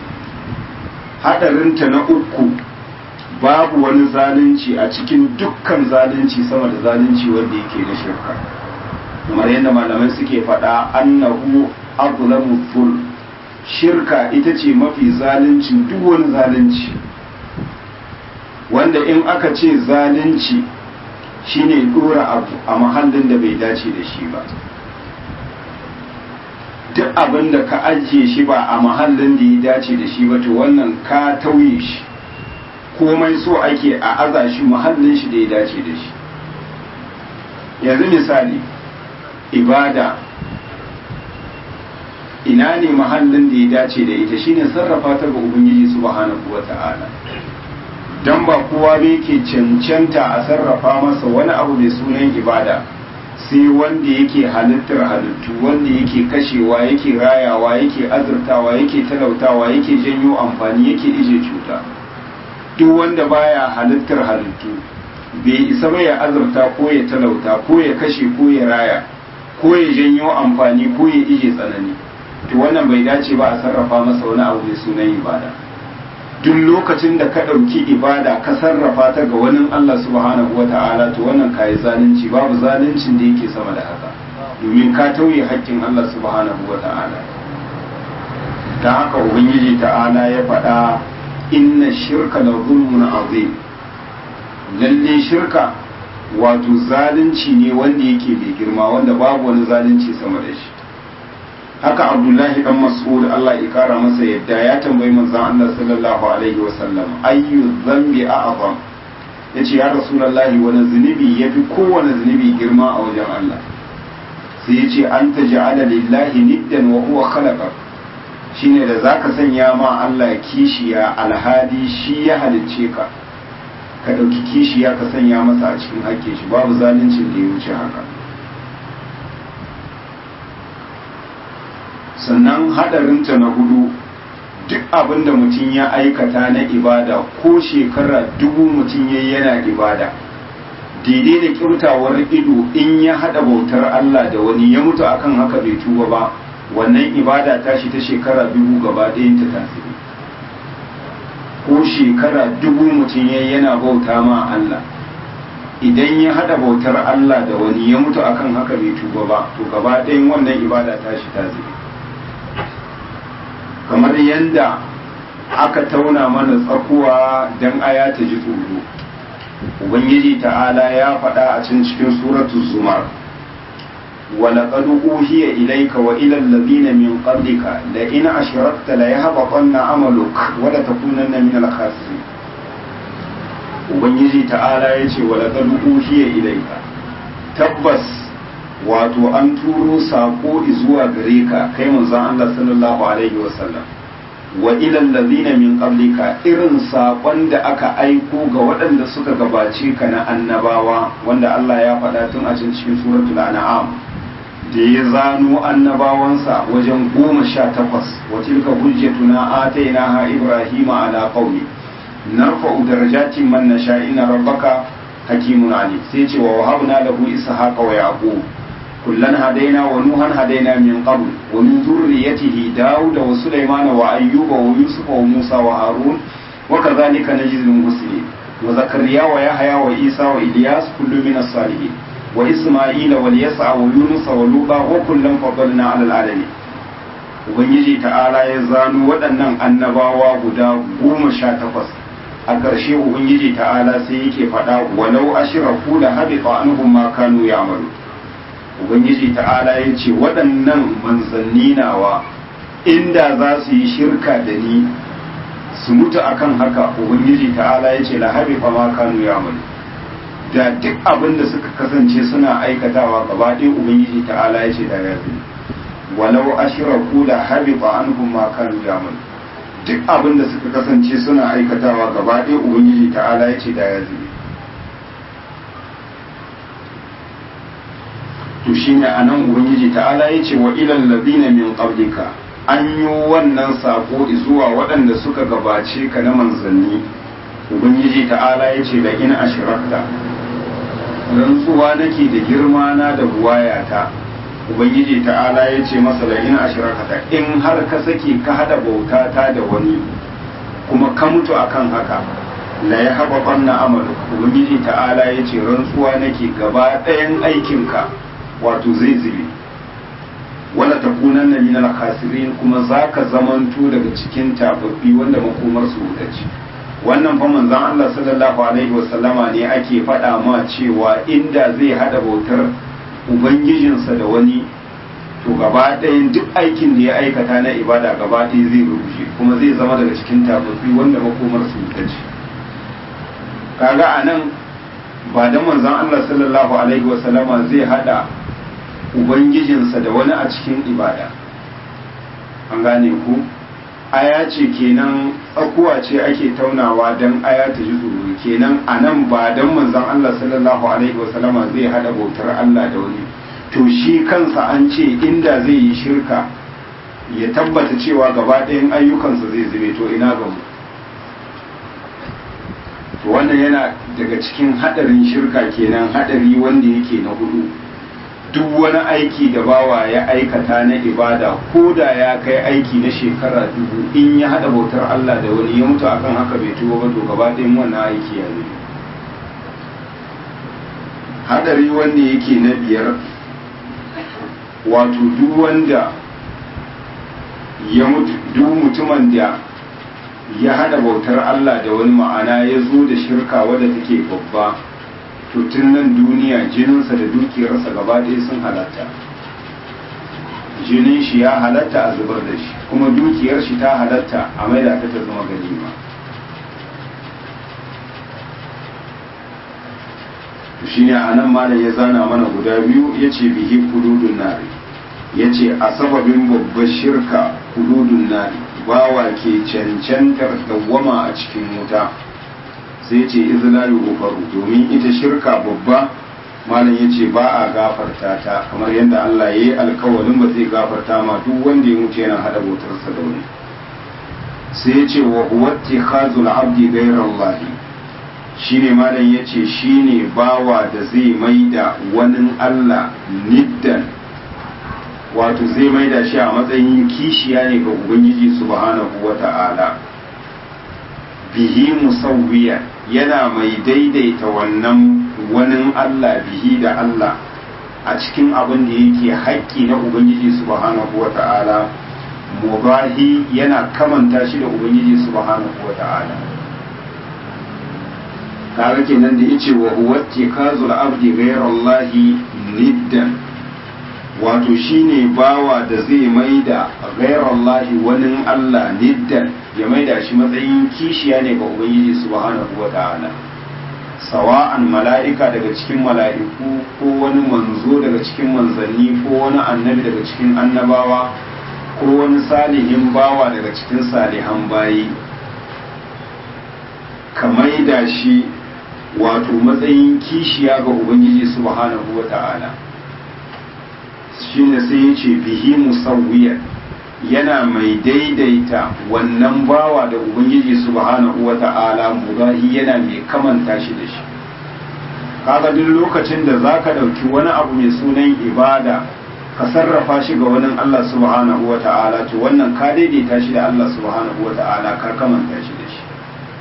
hadarinta na uku babu wani zalunci a cikin dukkan zalunci sama da zalunci wanda yake na shirka kamar yadda malamai suke faɗa annahu azlamu dhul shirka ita ce mafi zalunci duk wani zalunci wanda in aka ce zalunci shine dora abu a mahallin da bai dace da shi ba duk abin da ka ajiye shi ba a mahallin da ya dace da shi ba to wannan ka tauye shi komai so ake a aza shi muhallin shi da ya dace da shi yanzu misali ibada ina ne mahallin da ya dace da ita shine sarrafa ta ga ubangiji subhanahu wata'ala dan ba kowa bai ke cancanta a sarrafa masa wani abu mai sunan ibada sai wanda yake halittar halittu wanda yake kashewa yake rayawa yake azurtawa yake talautawa yake janyo amfani yake ije cuta duk wanda baya halittar halittu bai isa ba ya azurta ko ya talauta ko ya kashe ko ya raya ko ya janyo amfani ko ya ije tsanani to wannan bai dace ba a sarrafa masa wani abu mai sunan ibada duk lokacin da ka ɗauki ibada ka sarrafa ta ga wani Allah subhanahu wa ta'ala to wannan kayi zalunci babu zaluncin da yake sama da haka domin ka tauye haƙƙin Allah subhanahu wa ta'ala ta haka ubangiji ta'ala ya faɗa inna shirka la zulmun azim lalle shirka wato zalunci ne wanda yake mai girma wanda babu wani zalunci sama da shi haka abdullahi dan mas'ud Allah ya kara masa yadda ya tambayi manzon Allah sallallahu alaihi wasallam ayyu dhanbi a'zam yace ya rasulullahi wani zunubi yafi kowane zunubi girma a wajen Allah sai yace an taj'ala lillahi niddan wa huwa khalaqa shine da zaka sanya ma Allah kishiya alhadi shi ya halicce ka ka dauki kishiya ka sanya masa a cikin hakkin shi babu zaluncin da ya wuce haka sannan hadarinta na hudu duk abin da mutum ya aikata na ibada ko shekara dubu mutum ya yana ibada daidai da kyautawar ido in ya hada bautar Allah da wani ya mutu akan haka bai tuba ba wannan ibada tashi ta shekara dubu gaba ɗayan ta tasiri ko shekara dubu mutum ya yana bauta ma Allah idan ya hada bautar Allah da wani ya mutu akan haka bai tuba ba to gaba ɗayan wannan ibada tashi tasiri kamar yadda aka tauna mana tsakuwa don aya ta ji tsoro ubangiji ta'ala ya faɗa a cikin cikin suratu zumar ولقد أوحي إليك وإلى الذين من قبلك لئن أشركت ليهبطن عملك ولتكونن من الخاسرين ubangiji ta'ala ya ce walaƙar uhiya ilaika tabbas wato an turo saƙo zuwa gare ka kai manzon Allah sallallahu alaihi wasallam wa ilal ladina min qablika irin saƙon da aka aiko ga waɗanda suka gabace ka na annabawa wanda Allah ya faɗa tun a cikin suratul an'am da ya zano annabawansa wajen goma sha takwas wa tilka hujjatuna atainaha ibrahima ala qaumi narfa'u darajatin man nasha inna rabbaka hakimun ali sai ce wa wahabna lahu ishaqa wa yaqub kullan hadaina wa nuhan hadaina min qabl wa min dhurriyyatihi daud wa sulaiman wa ayyuba wa yusuf wa musa wa harun wa kadhalika najzil muslimin wa zakariya wa yahya wa isa wa ilyas kullu min as-salihin wa isma'ila wa yas'a wa yunus wa luba wa kullan faddalna 'ala al-alamin ubangiji ta'ala ya zano waɗannan annabawa guda goma sha takwas a ƙarshe ubangiji ta'ala sai yake faɗa walau ashraku la habita anhum ma kanu ya'malu ubangiji ta'ala ya ce waɗannan manzanni nawa inda za su yi shirka da ni su mutu akan haka ubangiji ta'ala ya ce la habita ma kanu ya'malu da duk abin da suka kasance suna aikatawa gaba ɗaya ubangiji ta'ala ya ce da ya zai walau ashraku la habita anhum ma kanu ya'malu duk abin da suka kasance suna aikatawa gaba ɗaya ubangiji ta'ala ya ce da ya zube to shine anan ubangiji ta'ala ya ce wa ilal ladina min qablika an yi wannan sako zuwa waɗanda suka gabace ka na manzanni ubangiji ta'ala ya ce da in ashrakta rantsuwa nake da girma na da buwayata ubangiji ta'ala ya ce masa la in ashrakata in har ka sake ka hada bauta ta da wani kuma ka mutu akan haka la ya haba banna amalu ubangiji ta'ala ya ce rantsuwa nake gaba ɗayan aikinka wato zai zube wala takunanna min al-khasirin kuma zaka zamanto daga cikin tababbi wanda makomar su wuta ce wannan fa manzon Allah sallallahu alaihi wasallama ne ake faɗa ma cewa inda zai hada bautar ubangijinsa da wani to gaba ɗayan duk aikin da ya aikata na ibada gaba ɗaya zai rushe kuma zai zama daga cikin tababbi wanda makomar su ta ce kaga a nan ba da manzon Allah sallallahu alaihi wasallama zai hada ubangijinsa da wani a cikin ibada an gane ku aya ce kenan tsakuwa ce ake taunawa don aya ta ji tsoro kenan a nan ba don manzon Allah sallallahu alaihi wasallama zai hada bautar Allah da wani to shi kansa an ce inda zai yi shirka ya tabbata cewa gaba ɗayan ayyukansa zai zube to ina ga mu to wannan yana daga cikin hadarin shirka kenan hadari wanda yake na hudu duk wani aiki da bawa ya aikata na ibada ko da ya kai aiki na shekara dubu in ya hada bautar Allah da wani ya mutu akan haka bai tuba ba to gaba ɗayan wannan aiki ya zube hadari wanda yake na biyar wato duk wanda ya mutu duk mutumin da ya hada bautar Allah da wani ma'ana ya zo da shirka wadda take babba to tun nan duniya jininsa da dukiyarsa gaba ɗaya sun halatta jinin shi ya halatta a zubar da shi kuma dukiyar shi ta halatta a maida ta ta zama ganima shi ne a nan malam ya zana mana guda biyu ya ce bihi kududun nari ya ce a sababin babbar shirka kududun nari bawa ke cancantar dawwama a cikin wuta sai ce izlalu gufaru domin ita shirka babba malam ya ce ba a gafarta ta kamar yadda Allah ya yi alkawalin ba zai gafarta ma duk wanda ya mutu yana hada bautarsa da wani sai ya ce wa huwatti khazul abdi gairallahi shine malam ya ce shine bawa da zai maida wani Allah niddan wato zai maida shi a matsayin kishiya ne ga ubangiji subhanahu wa ta'ala bihi musawwiya yana mai daidaita wannan wani Allah bihi da Allah a cikin abin da yake haƙƙi na ubangiji subhanahu wa ta'ala mubahi yana kamanta shi da ubangiji subhanahu wa ta'ala kaga kenan da yace wa huwa tikazul abdi ghayrallahi niddan wato shine bawa da zai maida ghayrallahi wani Allah niddan ya maida shi matsayin kishiya ne ga ubangiji subhanahu wata'ala sawa'an mala'ika daga cikin mala'iku ko wani manzo daga cikin manzanni ko wani annabi daga cikin annabawa ko wani salihin bawa daga cikin salihan bayi ka maida shi wato matsayin kishiya ga ubangiji subhanahu wa ta'ala shi ne sai ya ce bihi musawwiyar yana mai daidaita wannan bawa da ubangiji subhanahu wa ta'ala mubahi yana mai kamanta shi da shi kaga duk lokacin da za ka ɗauki wani abu mai sunan ibada ka sarrafa shi ga wani Allah subhanahu wa ta'ala to wannan ka daidaita shi da Allah subhanahu wa ta'ala ka kamanta shi da shi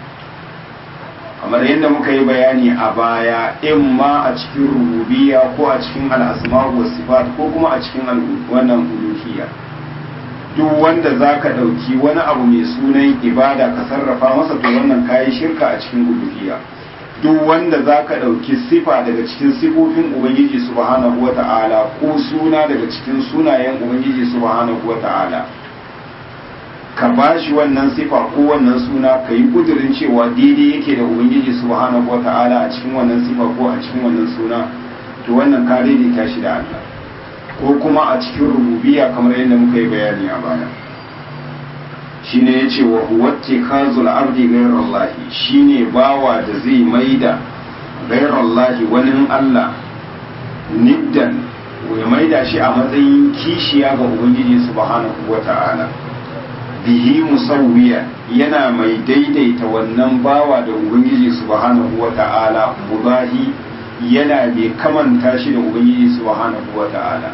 kamar yadda muka yi bayani a baya in ma a cikin rububiya ko a cikin al'asma wa sifat ko kuma a cikin wannan uluhiyya duk wanda za ka ɗauki wani abu mai sunan ibada ka sarrafa masa to wannan kayi shirka a cikin uluhiyya duk wanda za ka ɗauki sifa daga cikin sifofin ubangiji subhanahu wa ta'ala ko suna daga cikin sunayen ubangiji subhanahu wa ta'ala ka ba shi wannan sifa ko wannan suna ka yi kudurin cewa daidai yake da ubangiji subhanahu wata'ala a cikin wannan sifa ko a cikin wannan suna to wannan ka daidaita shi da Allah ko kuma a cikin rububiya kamar yadda muka yi bayani a baya shine yace wa huwa tikazul abdi ghayrallahi shine bawa da zai maida ghayrallahi wani Allah niddan ya maida shi a matsayin kishiya ga ubangiji subhanahu wata'ala bihi musawwiya yana mai daidaita wannan bawa da ubangiji subhanahu wata'ala mubahi yana mai kamanta shi da ubangiji subhanahu wata'ala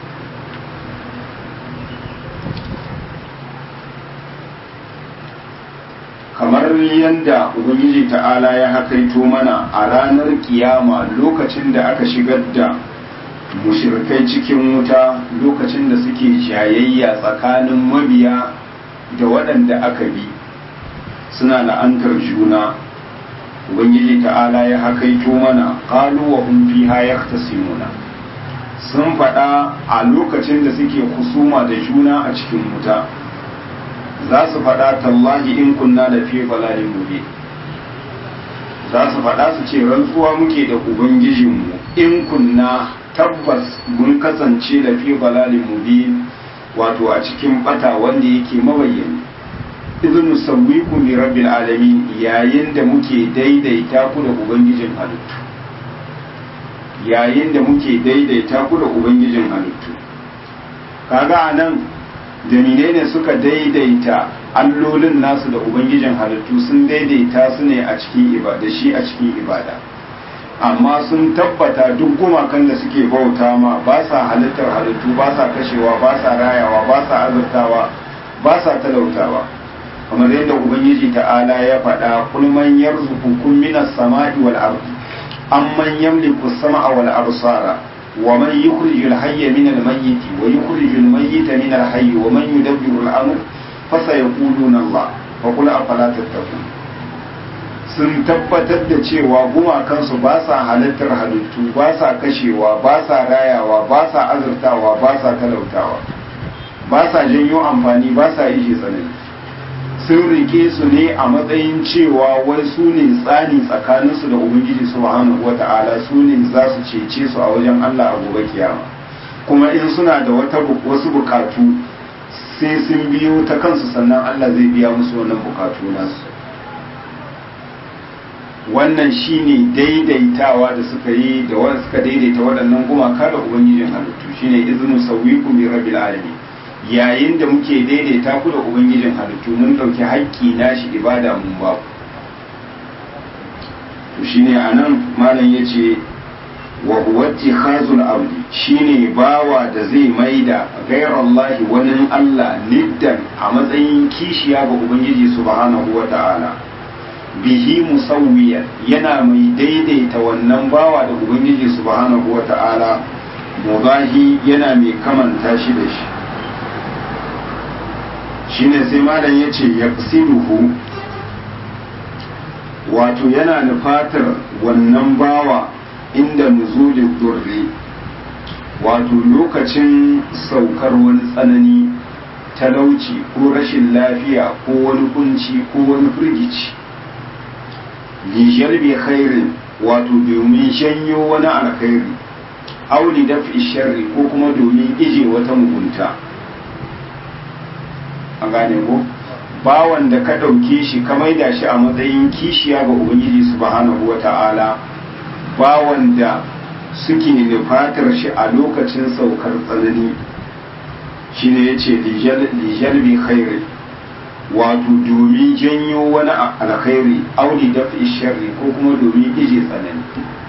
kamar yadda ubangiji ta'ala ya hakaito mana a ranar kiyama lokacin da aka shigar da mushirkai cikin wuta lokacin da suke jayayya tsakanin mabiya da waɗanda aka bi suna la'antar juna ubangiji ta'ala ya hakaito mana qalu wa hum fiha yahtasimuna sun faɗa a lokacin da suke kusuma da juna a cikin wuta za su faɗa tallahi in kunna da fi balalin mubin za su faɗa su ce rantsuwa muke da ubangijinmu in kunna tabbas mun kasance da fi balalin mubin wato a cikin bata wanda yake mabayyani izinu sauwiku bi rabbil alamin yayin da muke daidaita ku da ubangijin halittu yayin da muke daidaita ku da ubangijin halittu kaga anan dalilai ne suka daidaita allolin nasu da ubangijin halittu sun daidaita su ne a cikin ibada shi a cikin ibada amma sun tabbata duk gumakan da suke bauta ma ba sa halittar halittu ba sa kashewa ba sa rayawa ba sa azurtawa ba sa talautawa kamar yadda ubangiji ta'ala ya faɗa kulman yarzuqukum minas sama'i wal ardi amman yamliku as-sama'a wal absara ومن يخرج الحي من الميت ويخرج الميت من الحي ومن يدبر الأمر فسيقولون الله فقل أفلا تتقون sun tabbatar da cewa gumakansu ba sa halittar halittu ba sa kashewa ba sa rayawa ba sa azurtawa ba sa talautawa ba sa janyo amfani ba sa ishe tsanani sun rike su ne a matsayin cewa wai su ne tsani tsakaninsu da ubangiji subhanahu wata'ala su ne za su cece su a wajen Allah a gobe kiyama kuma in suna da wata wasu bukatu sai sun biyo ta kansu sannan Allah zai biya musu wannan bukatu nasu wannan shine daidaitawa da suka yi da wanda suka daidaita waɗannan gumaka da ubangijin halittu shine iznu sawwiqu bi rabbil alamin yayin da muke daidaita ku da ubangijin halittu mun ɗauki haƙƙi nashi ibada mun ba ku to shine anan malam yace wa huwa ittikhazul abdi shine bawa da zai maida ghairallahi wani Allah niddan a matsayin kishiya ga ubangiji subhanahu wata'ala bihi musawwiyan yana mai daidaita wannan bawa da ubangiji subhanahu wata'ala mubahi yana mai kamanta shi da shi shine sai malam ya ce ya wato yana nufatar wannan bawa inda nuzulin durri wato lokacin saukar wani tsanani talauci ko rashin lafiya ko wani kunci ko wani firgici lijalbi khairin wato domin janyo wani alkhairi auli dafi sharri ko kuma domin ije wata mugunta a gane ko bawan da ka ɗauke shi ka maida shi a matsayin kishiya ga ubangiji subhanahu wa ta'ala bawan da suke nufatar shi a lokacin saukar tsanani shine ya ce lijalbi khairi wato domin janyo wani alkhairi auli dafi sharri ko kuma domin ije tsanani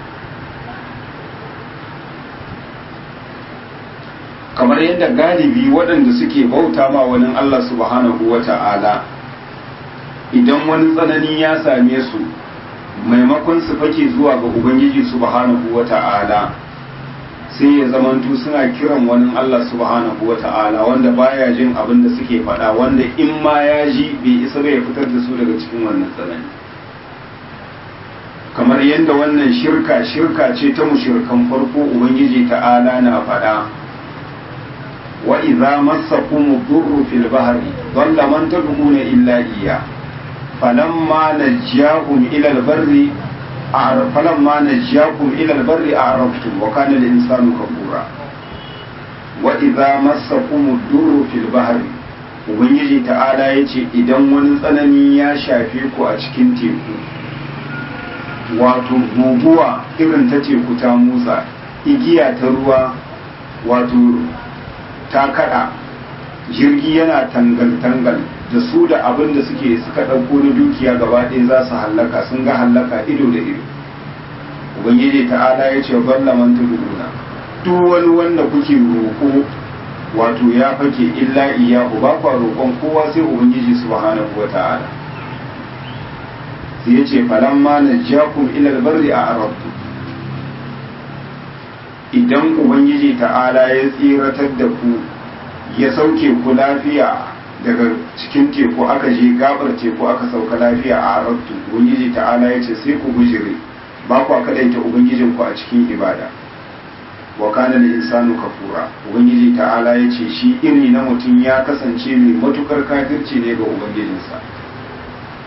kamar yadda galibi waɗanda suke bauta ma wani Allah subhanahu wa ta'ala idan wani tsanani ya same su maimakon su fake zuwa ga Ubangiji subhanahu wa ta'ala sai ya zamantu suna kiran wani Allah subhanahu wa ta'ala wanda baya jin abin da suke faɗa wanda in ma ya ji bai isa bai fitar da su daga cikin wannan tsanani kamar yadda wannan shirka shirka ce ta mushirkan farko Ubangiji ta'ala na faɗa وإذا مسكم الضر في البحر ضل من تدعون إلا إياه فلما نجاكم إلى البر فلما نجاكم إلى البر أعرفتم وكان الإنسان كفورا وإذا مسكم الضر في البحر Ubangiji ta'ala ya ce idan wani tsanani ya shafe ku a cikin teku wato guguwa irin ta teku ta motsa igiya ta ruwa wato ta kada jirgi yana tangal-tangal da su da abin da suke suka ɗauko na dukiya gaba ɗaya za su hallaka sun ga hallaka ido da ido ubangiji ta'ala ya ce balla man tuduna duk wani wanda kuke roƙo wato ya fake illa iyahu ba kwa roƙon kowa sai ubangiji subhanahu wa ta'ala sai ya ce falamma najjakum ila albarri a arabtu idan ubangiji ta'ala ya tsiratar da ku ya sauke ku lafiya daga cikin teku aka je gabar teku aka sauka lafiya a arabtu ubangiji ta'ala ya ce sai ku bujire ba ku kadaita ubangijin ku a cikin ibada wa kana da insanu kafura ubangiji ta'ala ya ce shi iri na mutum ya kasance mai matukar kafirci ne ga ubangijinsa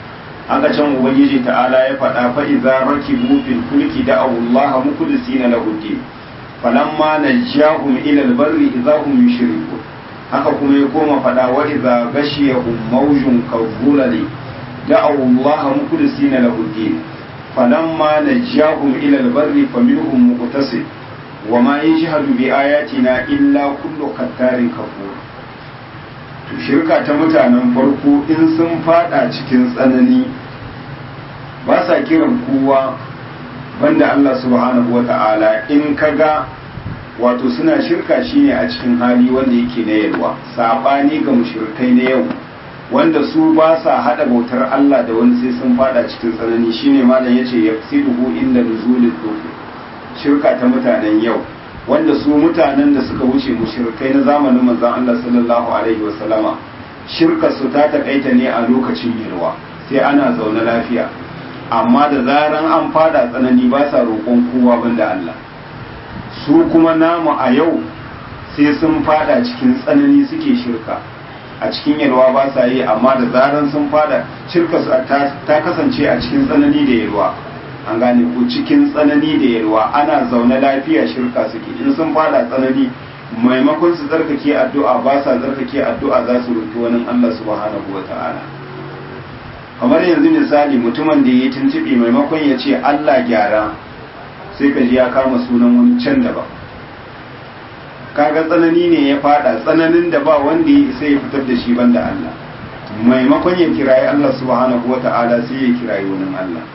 haka can ubangiji ta'ala ya faɗa fa idza rakibu fil fulki da'u Allah mukhlisina lahu din falamma najjahum ila al-barri idza hum yushrikun haka kuma ya koma faɗa wa idza ghashiyahum mawjun kadhulali da'u Allah mukhlisina lahu din falamma najjahum ila al-barri faminhum muqtasid وما يجهد بآياتنا إلا كل قتار كفور to shirka ta mutanen farko in sun fada cikin tsanani ba sa kiran kowa banda Allah subhanahu wa ta'ala in kaga wato suna shirka shine a cikin hali wanda yake na yalwa sabani ga mushrikai na yau wanda su ba sa hada bautar Allah da wani sai sun fada cikin tsanani shine malam yace yafsiduhu inda nuzulil dhukur shirka ta mutanen yau wanda su mutanen da suka wuce mushrikai na zamanin manzon Allah sallallahu alaihi wasallama shirka su ta takaita ne a lokacin yalwa sai ana zaune lafiya amma da zaran an fada tsanani ba sa roƙon kowa banda Allah su kuma namu a yau sai sun fada cikin tsanani suke shirka a cikin yalwa ba sa yi amma da zaran sun fada shirka ta kasance a cikin tsanani da yalwa an gane ko cikin tsanani da yalwa ana zaune lafiya shirka suke in sun fada tsanani maimakon su zarkake addu'a ba sa zarkake addu'a za su roki wani Allah subhanahu wa ta'ala kamar yanzu misali mutumin da ya tuntuɓe maimakon ya ce Allah gyara sai ka ji ya kama sunan wani can daban kaga tsanani ne ya fada tsananin da ba wanda ya isa ya fitar da shi banda Allah maimakon ya kirayi Allah subhanahu wa ta'ala sai ya kirayi wani Allah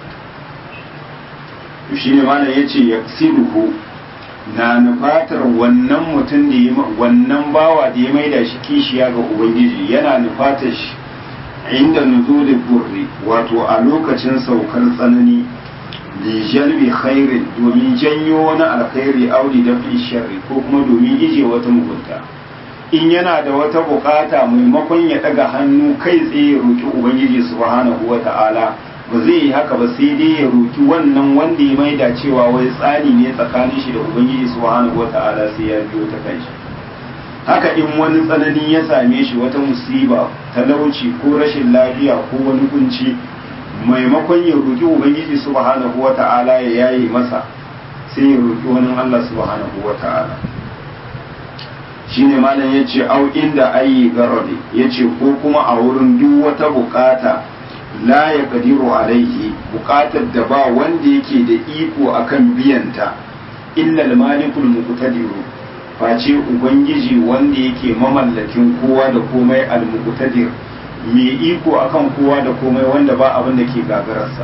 to shi ne malam ya ce ya na nufatar wannan mutum da ya wannan bawa da ya maida shi kishiya ga ubangiji yana nufatar shi inda nuzulul burri wato a lokacin saukar tsanani li jalbi khairin domin janyo wani alkhairi auli da fi sharri ko kuma domin ije wata mugunta in yana da wata bukata maimakon ya daga hannu kai tsaye ya roki ubangiji subhanahu wata'ala ba zai yi haka ba sai dai ya roki wannan wanda ya maida cewa wai tsani ne tsakanin shi da ubangiji subhanahu wata'ala sai ya biyo ta kanshi haka in wani tsanani ya same shi wata musiba talauci ko rashin lafiya ko wani kunci maimakon ya roki ubangiji subhanahu wata'ala ya yayi masa sai ya roki wani Allah subhanahu wata'ala shine malam yace au inda ayi garadi yace ko kuma a wurin duk wata bukata la ya kadiru alaihi bukatar da ba wanda yake da iko akan biyanta illa al-malikul muqtadiru face ubangiji wanda yake mamallakin kowa da komai al-muqtadir mai iko akan kowa da komai wanda ba abin da ke gagararsa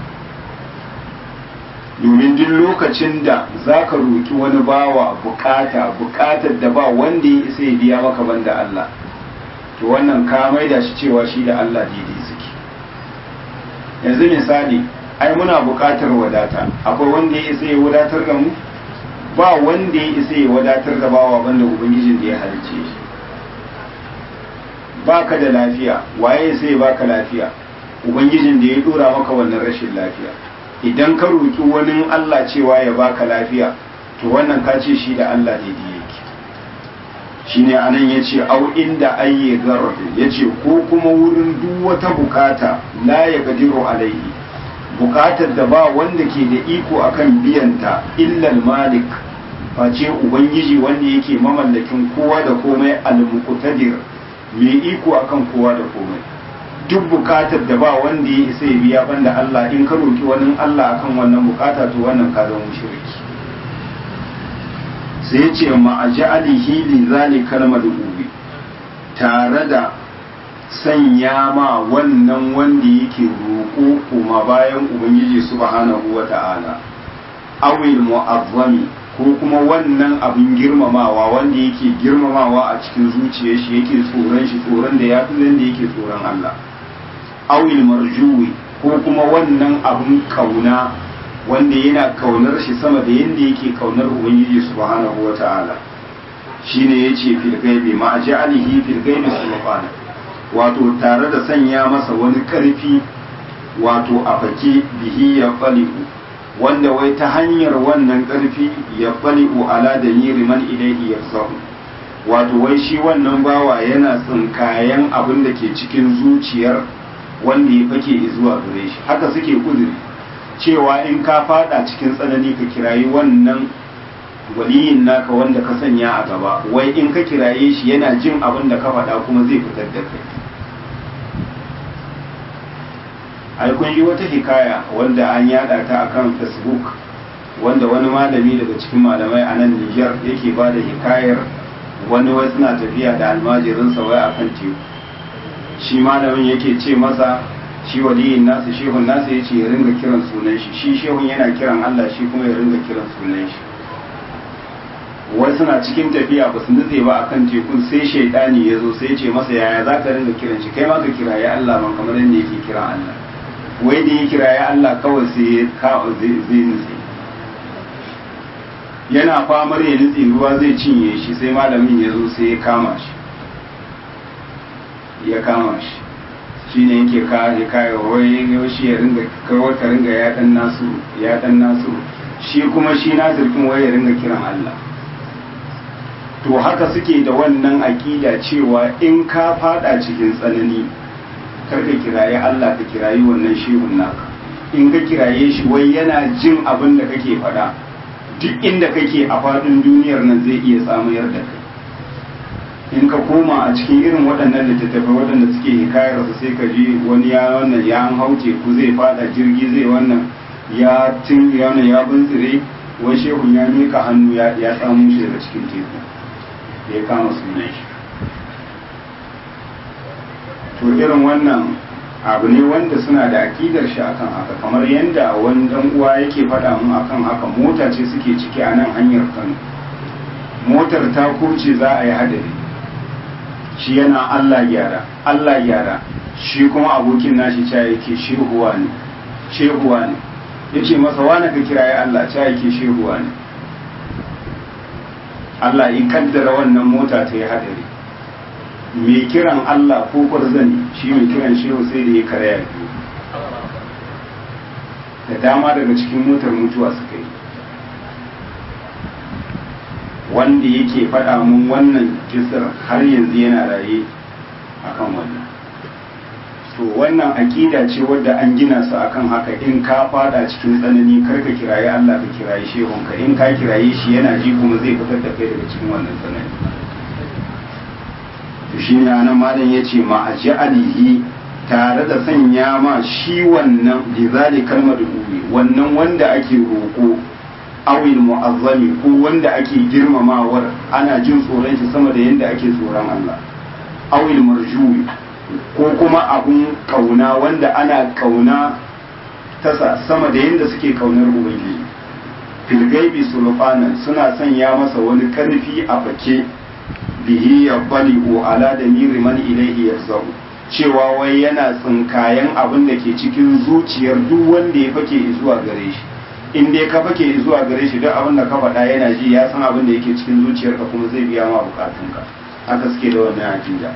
domin duk lokacin da za ka roki wani bawa bukata bukatar da ba wanda ya isa ya biya maka banda Allah to wannan ka maida shi cewa shi da Allah daidai suke yanzu misali ai muna buƙatar wadata akwai wanda ya isa ya wadatar da mu ba wanda ya isa ya wadatar da bawa banda ubangijin da ya halicce shi baka da lafiya waye ya sai baka lafiya ubangijin da ya dora maka wannan rashin lafiya idan ka roki wani Allah cewa ya baka lafiya to wannan ka ce shi da Allah daidai yake shine anan yace au inda ayye garrafi yace ko kuma wurin duk wata bukata la ya gadiru alaihi bukatar da ba wanda ke da iko akan biyanta illal malik face ubangiji wanda yake mamallakin kowa da komai al-muqtadir mai iko akan kowa da komai duk bukatar da ba wanda ya isa ya biya banda Allah in ka roki wani Allah akan wannan bukata to wannan ka zama mushriki sai ya ce ma'aja'alihi li zalikal madhubi tare da sanya ma wannan wanda yake roƙo kuma bayan ubangiji subhanahu wata'ala awil mu'azzami ko kuma wannan abin girmamawa wanda yake girmamawa a cikin zuciyar shi yake tsoron shi tsoron da ya fi da yake tsoron Allah awil marjuwi ko kuma wannan abin kauna wanda yana kaunar shi sama da yadda yake kaunar ubangiji subhanahu wata'ala shine yace fil gaibi ma ja'alihi fil gaibi subhanahu wato tare da sanya masa wani karfi wato a fake bihi ya fali'u wanda wai ta hanyar wannan karfi ya fali'u ala da yiri man ilaihi yarsahu wato wai shi wannan bawa yana tsinkayen abin da ke cikin zuciyar wanda ya fake zuwa gare shi haka suke kudiri cewa in ka fada cikin tsanani ka kirayi wannan waliyin naka wanda ka sanya a gaba wai in ka kiraye shi yana jin abin da ka faɗa kuma zai fitar da kai ai kun yi wata hikaya wanda an yada ta akan facebook wanda wani malami daga cikin malamai a nan Nijar yake ba da hikayar wani wai suna tafiya da almajirinsa wai a kan teku shi malamin yake ce masa shi waliyin nasu shehun nasu ya ce ya ringa kiran sunan shi shi shehun yana kiran Allah shi kuma ya ringa kiran sunan shi wai suna cikin tafiya ba su nutse ba akan tekun sai shaidani ya zo sai ya ce masa yaya za ka ringa kiran shi kai ma ka kiraye Allah man kamar yadda yake kiran Allah wai da ya kiraye Allah kawai sai ya zai nutse yana famar ya nutse ruwa zai cinye shi sai malamin ya zo sai ya kama shi ya kama shi shi ne yake kare kare wai shi ya ringa kawai ka ringa ya dan nasu ya dan nasu shi kuma shi na zirkin wai ya ringa kiran Allah to haka suke da wannan aƙida cewa in ka fada cikin tsanani kar ka kiraye Allah ka kirayi wannan shehun naka in ka kiraye shi wai yana jin abin da kake faɗa duk inda kake a faɗin duniyar nan zai iya samayar da kai in ka koma a cikin irin waɗannan littattafai waɗanda suke hikayar su sai ka ji wani ya wannan ya an hauce ku zai fada jirgi zai wannan ya tun ya wannan ya buntsire wai shehun ya mika hannu ya ya samu shi daga cikin teku ya kama sunan shi to irin wannan abu ne wanda suna da akidar shi akan haka kamar yadda wani dan uwa yake faɗa mun akan haka mota ce suke ciki a nan hanyar Kano motar ta kurce za a yi hadari shi yana Allah gyara Allah gyara shi kuma abokin nashi ca yake shehuwa ne shehuwa ne yace masa wani ka kiraye Allah ca yake shehuwa ne Allah in kaddara wannan mota ta yi hadari mai kiran Allah ko kwarzani shi mai kiran shehu sai da ya karaya biyu da dama daga cikin motar mutuwa suka yi wanda yake faɗa mun wannan kisar har yanzu yana raye akan wannan to wannan aƙida ce wadda an gina su akan haka in ka fada cikin tsanani kar ka kiraye Allah ka kiraye shehunka in ka kiraye shi yana ji kuma zai fitar da kai daga cikin wannan tsanani to shi ne anan malam ya ce ma a alihi tare da sanya ma shi wannan lizali kalmar uwi wannan wanda ake roƙo awil mu'azzami ko wanda ake girmamawar ana jin tsoron shi sama da yadda ake tsoron Allah awil marjuwi ko kuma abun kauna wanda ana kauna tasa sama da yadda suke kaunar ubangiji filgaibi sulfanan suna sanya masa wani karfi a fake bihi ya bali'u ala da miri man ilaihi yarzau cewa wai yana tsinkayen abin da ke cikin zuciyar duk wanda ya fake zuwa gare shi in dai ka fake zuwa gare shi duk abin da ka faɗa yana ji ya san abin da yake cikin zuciyarka kuma zai biya ma bukatunka haka suke da wannan akida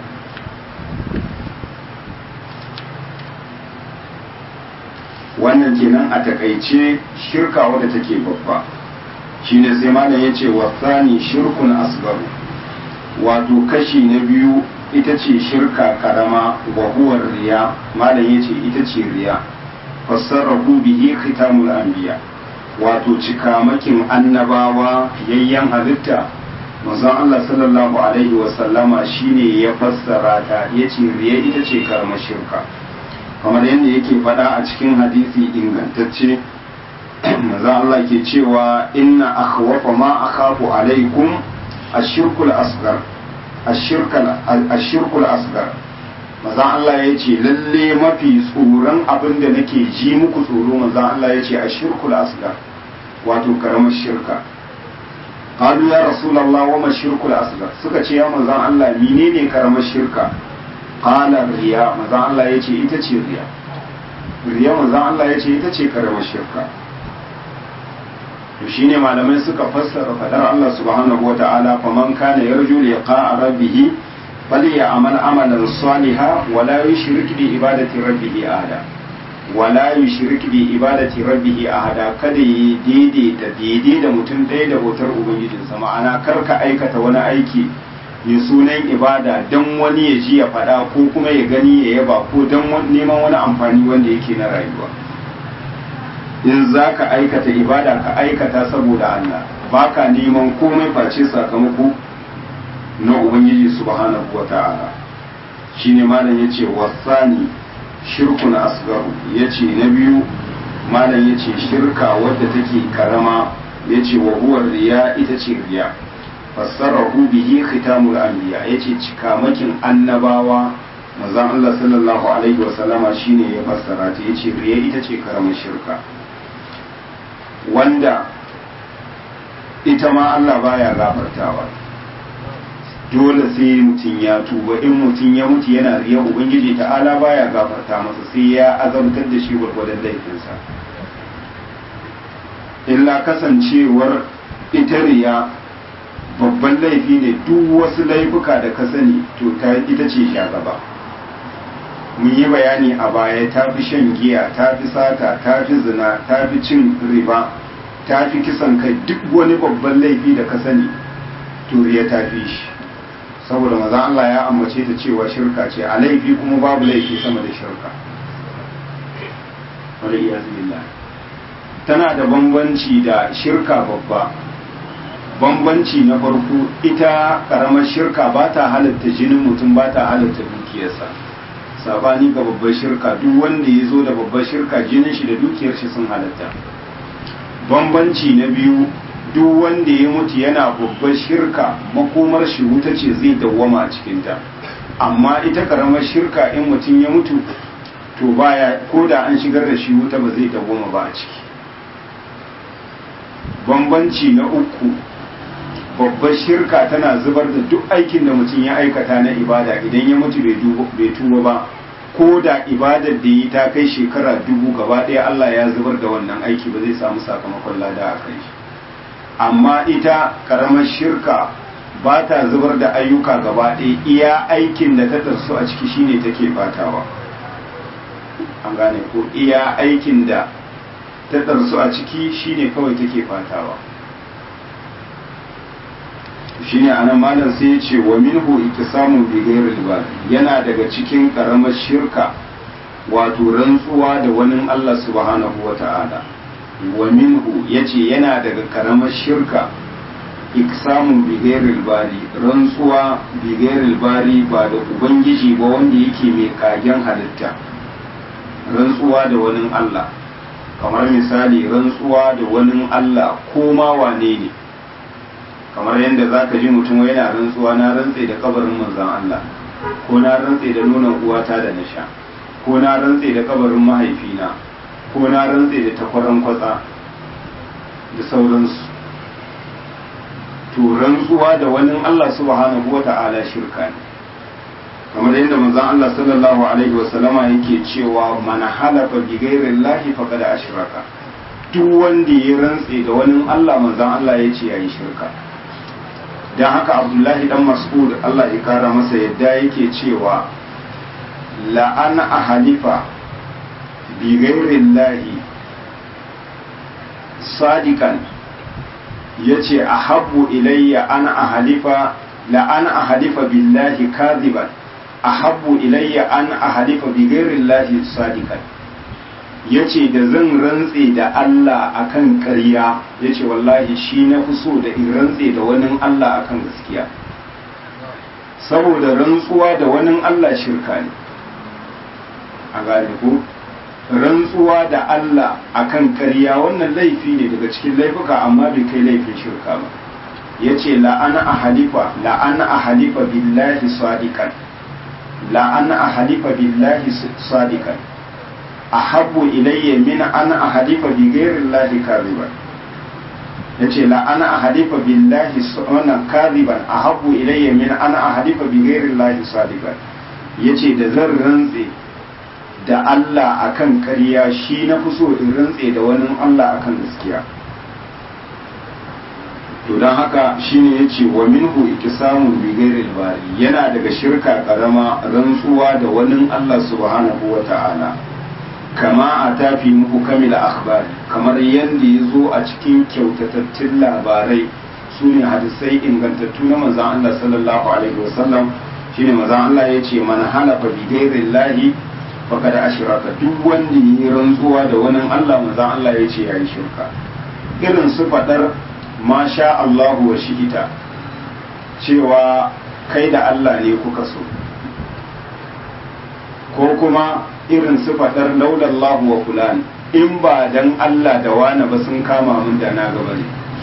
wannan kenan a takaice shirka wadda take babba shine sai malam yace wasani shirkun asgaru wato kashi na biyu ita ce shirka karama wa huwa riya malam yace ita ce riya fassarahu bihi khitamul anbiya wato cikamakin annabawa yayyan halitta manzon Allah sallallahu alaihi wa sallama shine ya fassara ta yace riya ita ce karamar shirka kamar yadda yake faɗa a cikin hadisi ingantacce manzon Allah ke cewa inna akhwafa ma akhafu alaikum ashirkul asgar ashirkul asgar maza Allah ya ce lalle mafi tsoron abin da nake ji muku tsoro maza Allah ya ce ashirkul asgar wato karamar shirka qalu ya rasulullah wa ma shirkul asgar suka ce ya maza Allah menene karamar shirka qala riya maza Allah ya ce ita ce riya riya maza Allah ya ce ita ce karamar shirka to shine malamai suka fassara fadar Allah subhanahu wa ta'ala faman kana yarju liqa'a rabbih falyamal amalan salihan wa la yushrik bi ibadati rabbih ahada wa la yushrik bi ibadati rabbih ahada kada yi daidai da daidai da mutum ɗaya da bautar ubangijinsa ma'ana kar ka aikata wani aiki ya sunan ibada don wani ya ji ya faɗa ko kuma ya gani ya yaba ko don neman wani amfani wanda yake na rayuwa in za ka aikata ibada ka aikata saboda Allah ba ka neman komai face sakamako na Ubangiji subhanahu wa ta'ala shi ne malam ya ce wasani shirkun asgaru ya ce na biyu malam ya ce shirka wadda take karama ya ce wa huwar riya ita ce riya fassarahu bihi khitamul anbiya ya ce cikamakin annabawa manzon Allah sallallahu alaihi wa sallama shine ya fassara ta ya ce riya ita ce karamar shirka wanda ita ma Allah baya gafartawa dole sai mutum ya tuba in mutum ya mutu yana riya ubangiji ta'ala baya gafarta masa sai ya azabtar da shi gwargwadon laifinsa illa kasancewar ita riya babban laifi ne duk wasu laifuka da ka sani to ta ita ce shagaba mun yi bayani a baya ta fi shan giya ta fi sata ta fi zina ta fi cin riba ta fi kisan kai duk wani babban laifi da ka sani to riya ta fi shi saboda maza Allah ya ambace ta cewa shirka ce a laifi kuma babu laifi sama da shirka tana da bambanci da shirka babba bambanci na farko ita karamar shirka ba ta halatta jinin mutum ba ta halatta dukiyarsa sabani ga babbar shirka duk wanda ya zo da babbar shirka jinin shi da dukiyar shi sun halatta bambanci na biyu duk wanda ya mutu yana babbar shirka makomar shi wuta ce zai dawwama a cikinta amma ita karamar shirka in mutum ya mutu to baya ko da an shigar da shi wuta ba zai dawwama ba a ciki bambanci na uku babbar shirka tana zubar da duk aikin da mutum ya aikata na ibada idan ya mutu bai tuba ba ko da ibadar da yi ta kai shekara dubu gaba ɗaya Allah ya zubar da wannan aiki ba zai samu sakamakon lada a kai shi amma ita karamar shirka ba ta zubar da ayyuka gaba ɗaya iya aikin da ta tarsu a ciki shine take fatawa an gane ko iya aikin da ta tarsu a ciki shine kawai take fatawa shine anan malam sai ya ce wa minhu iktisamu bi ghairi yana daga cikin karamar shirka wato rantsuwa da wani Allah subhanahu wata'ala wa minhu yace yana daga karamar shirka iksamu bi ghairi bari rantsuwa bi ghairi bari ba da ubangiji ba wanda yake mai kagen halitta rantsuwa da wani Allah kamar misali rantsuwa da wani Allah ko ma wane ne kamar yadda za ka ji mutum yana rantsuwa na rantse da kabarin manzan Allah ko na rantse da nonon uwata da na sha ko na rantse da kabarin mahaifina ko na rantse da takwaran kwatsa da sauransu to rantsuwa da wani Allah subhanahu wa ta'ala shirka ne kamar yadda manzan Allah sallallahu alaihi wa sallama yake cewa man halafa bi ghairi llahi faqad ashraka duk wanda ya rantse da wani Allah manzan Allah ya ce yayi shirka don haka abdullahi dan mas'ud Allah ya kara masa yadda yake cewa la'ana a halifa bi lahi sadikan ya ce a habbu ilayya ana a halifa la'ana a halifa billahi kaziban a habbu ilayya an a halifa bi lahi sadikan ya ce da zan rantse da Allah akan ƙarya ya ce wallahi shi na fi so da in rantse da wani Allah akan gaskiya saboda rantsuwa da wani Allah shirka ne a gane ko rantsuwa da Allah akan ƙarya wannan laifi ne daga cikin laifuka amma bai kai laifin shirka ba ya ce la'ana a halifa la'ana a halifa billahi sadiqan la'ana a halifa billahi sadiqan ahabbu ilayya min an ahadifa bi ghairi llahi kadhiban yace la ana ahadifa billahi wannan kadhiban ahabbu ilayya min an ahadifa bi ghairi llahi sadiqan yace da zan rantse da Allah akan ƙarya shi na fi so in rantse da wani Allah akan gaskiya to don haka shine yace wa minhu ikisamu bi ghairi bari yana daga shirka karama rantsuwa da wani Allah subhanahu wa ta'ala kama a tafi muku kamila akhbari kamar yadda ya zo a cikin kyautatattun labarai su ne hadisai ingantattu na manzan Allah sallallahu alaihi wasallam shine manzan Allah ya ce man halafa bi ghairillahi faqad ashraka duk wanda yi rantsuwa da wani Allah manzan Allah ya ce yayi shirka irin su fadar ma sha Allahu wa shi'ita cewa kai da Allah ne kuka so ko kuma irin su fadar laulallahu wa fulani in ba dan Allah da wani ba sun kama mun da na gaba ne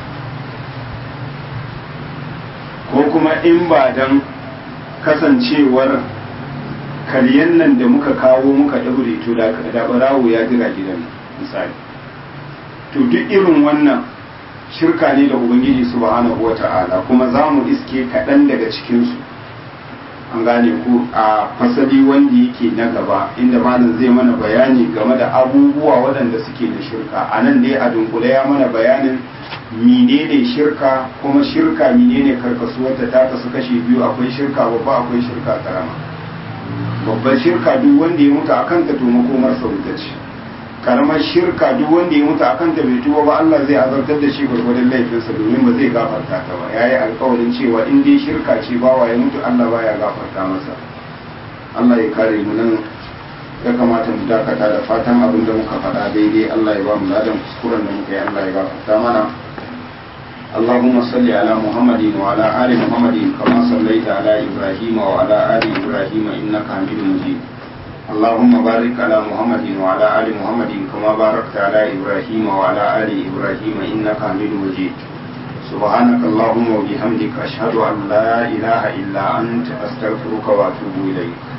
ko kuma in ba dan kasancewar karyen nan da muka kawo muka ɗaure to da barawo ya jira gidan misali to duk irin wannan shirka ne da ubangiji subhanahu wa ta'ala kuma za mu iske kaɗan daga cikinsu an gane ku a fasali wanda yake na gaba inda malam zai mana bayani game da abubuwa waɗanda suke da shirka a nan dai a dunkule ya mana bayanin menene shirka kuma shirka menene karkasuwarta ta kasu kashi biyu akwai shirka babba akwai shirka karama babban shirka duk wanda ya mutu akan ta to makomar sauta ce karamar shirka duk wanda ya mutu akan ta bai tuba ba Allah zai azabtar da shi gwargwadon laifinsa domin ba zai gafarta ta ba yayi alƙawarin cewa in dai shirka ce bawa ya mutu Allah baya gafarta masa Allah ya kare mu nan ya kamata mu dakata da fatan abin da muka faɗa daidai Allah ya ba mu ladan kuskuren da muka yi Allah ya gafarta mana اللهم صل على محمد وعلى آل محمد كما صليت على إبراهيم وعلى آل إبراهيم إنك حميد مجيد اللهم بارك على محمد وعلى آل محمد كما باركت على إبراهيم وعلى آل إبراهيم إنك حميد مجيد سبحانك اللهم وبحمدك أشهد أن لا إله إلا أنت أستغفرك وأتوب إليك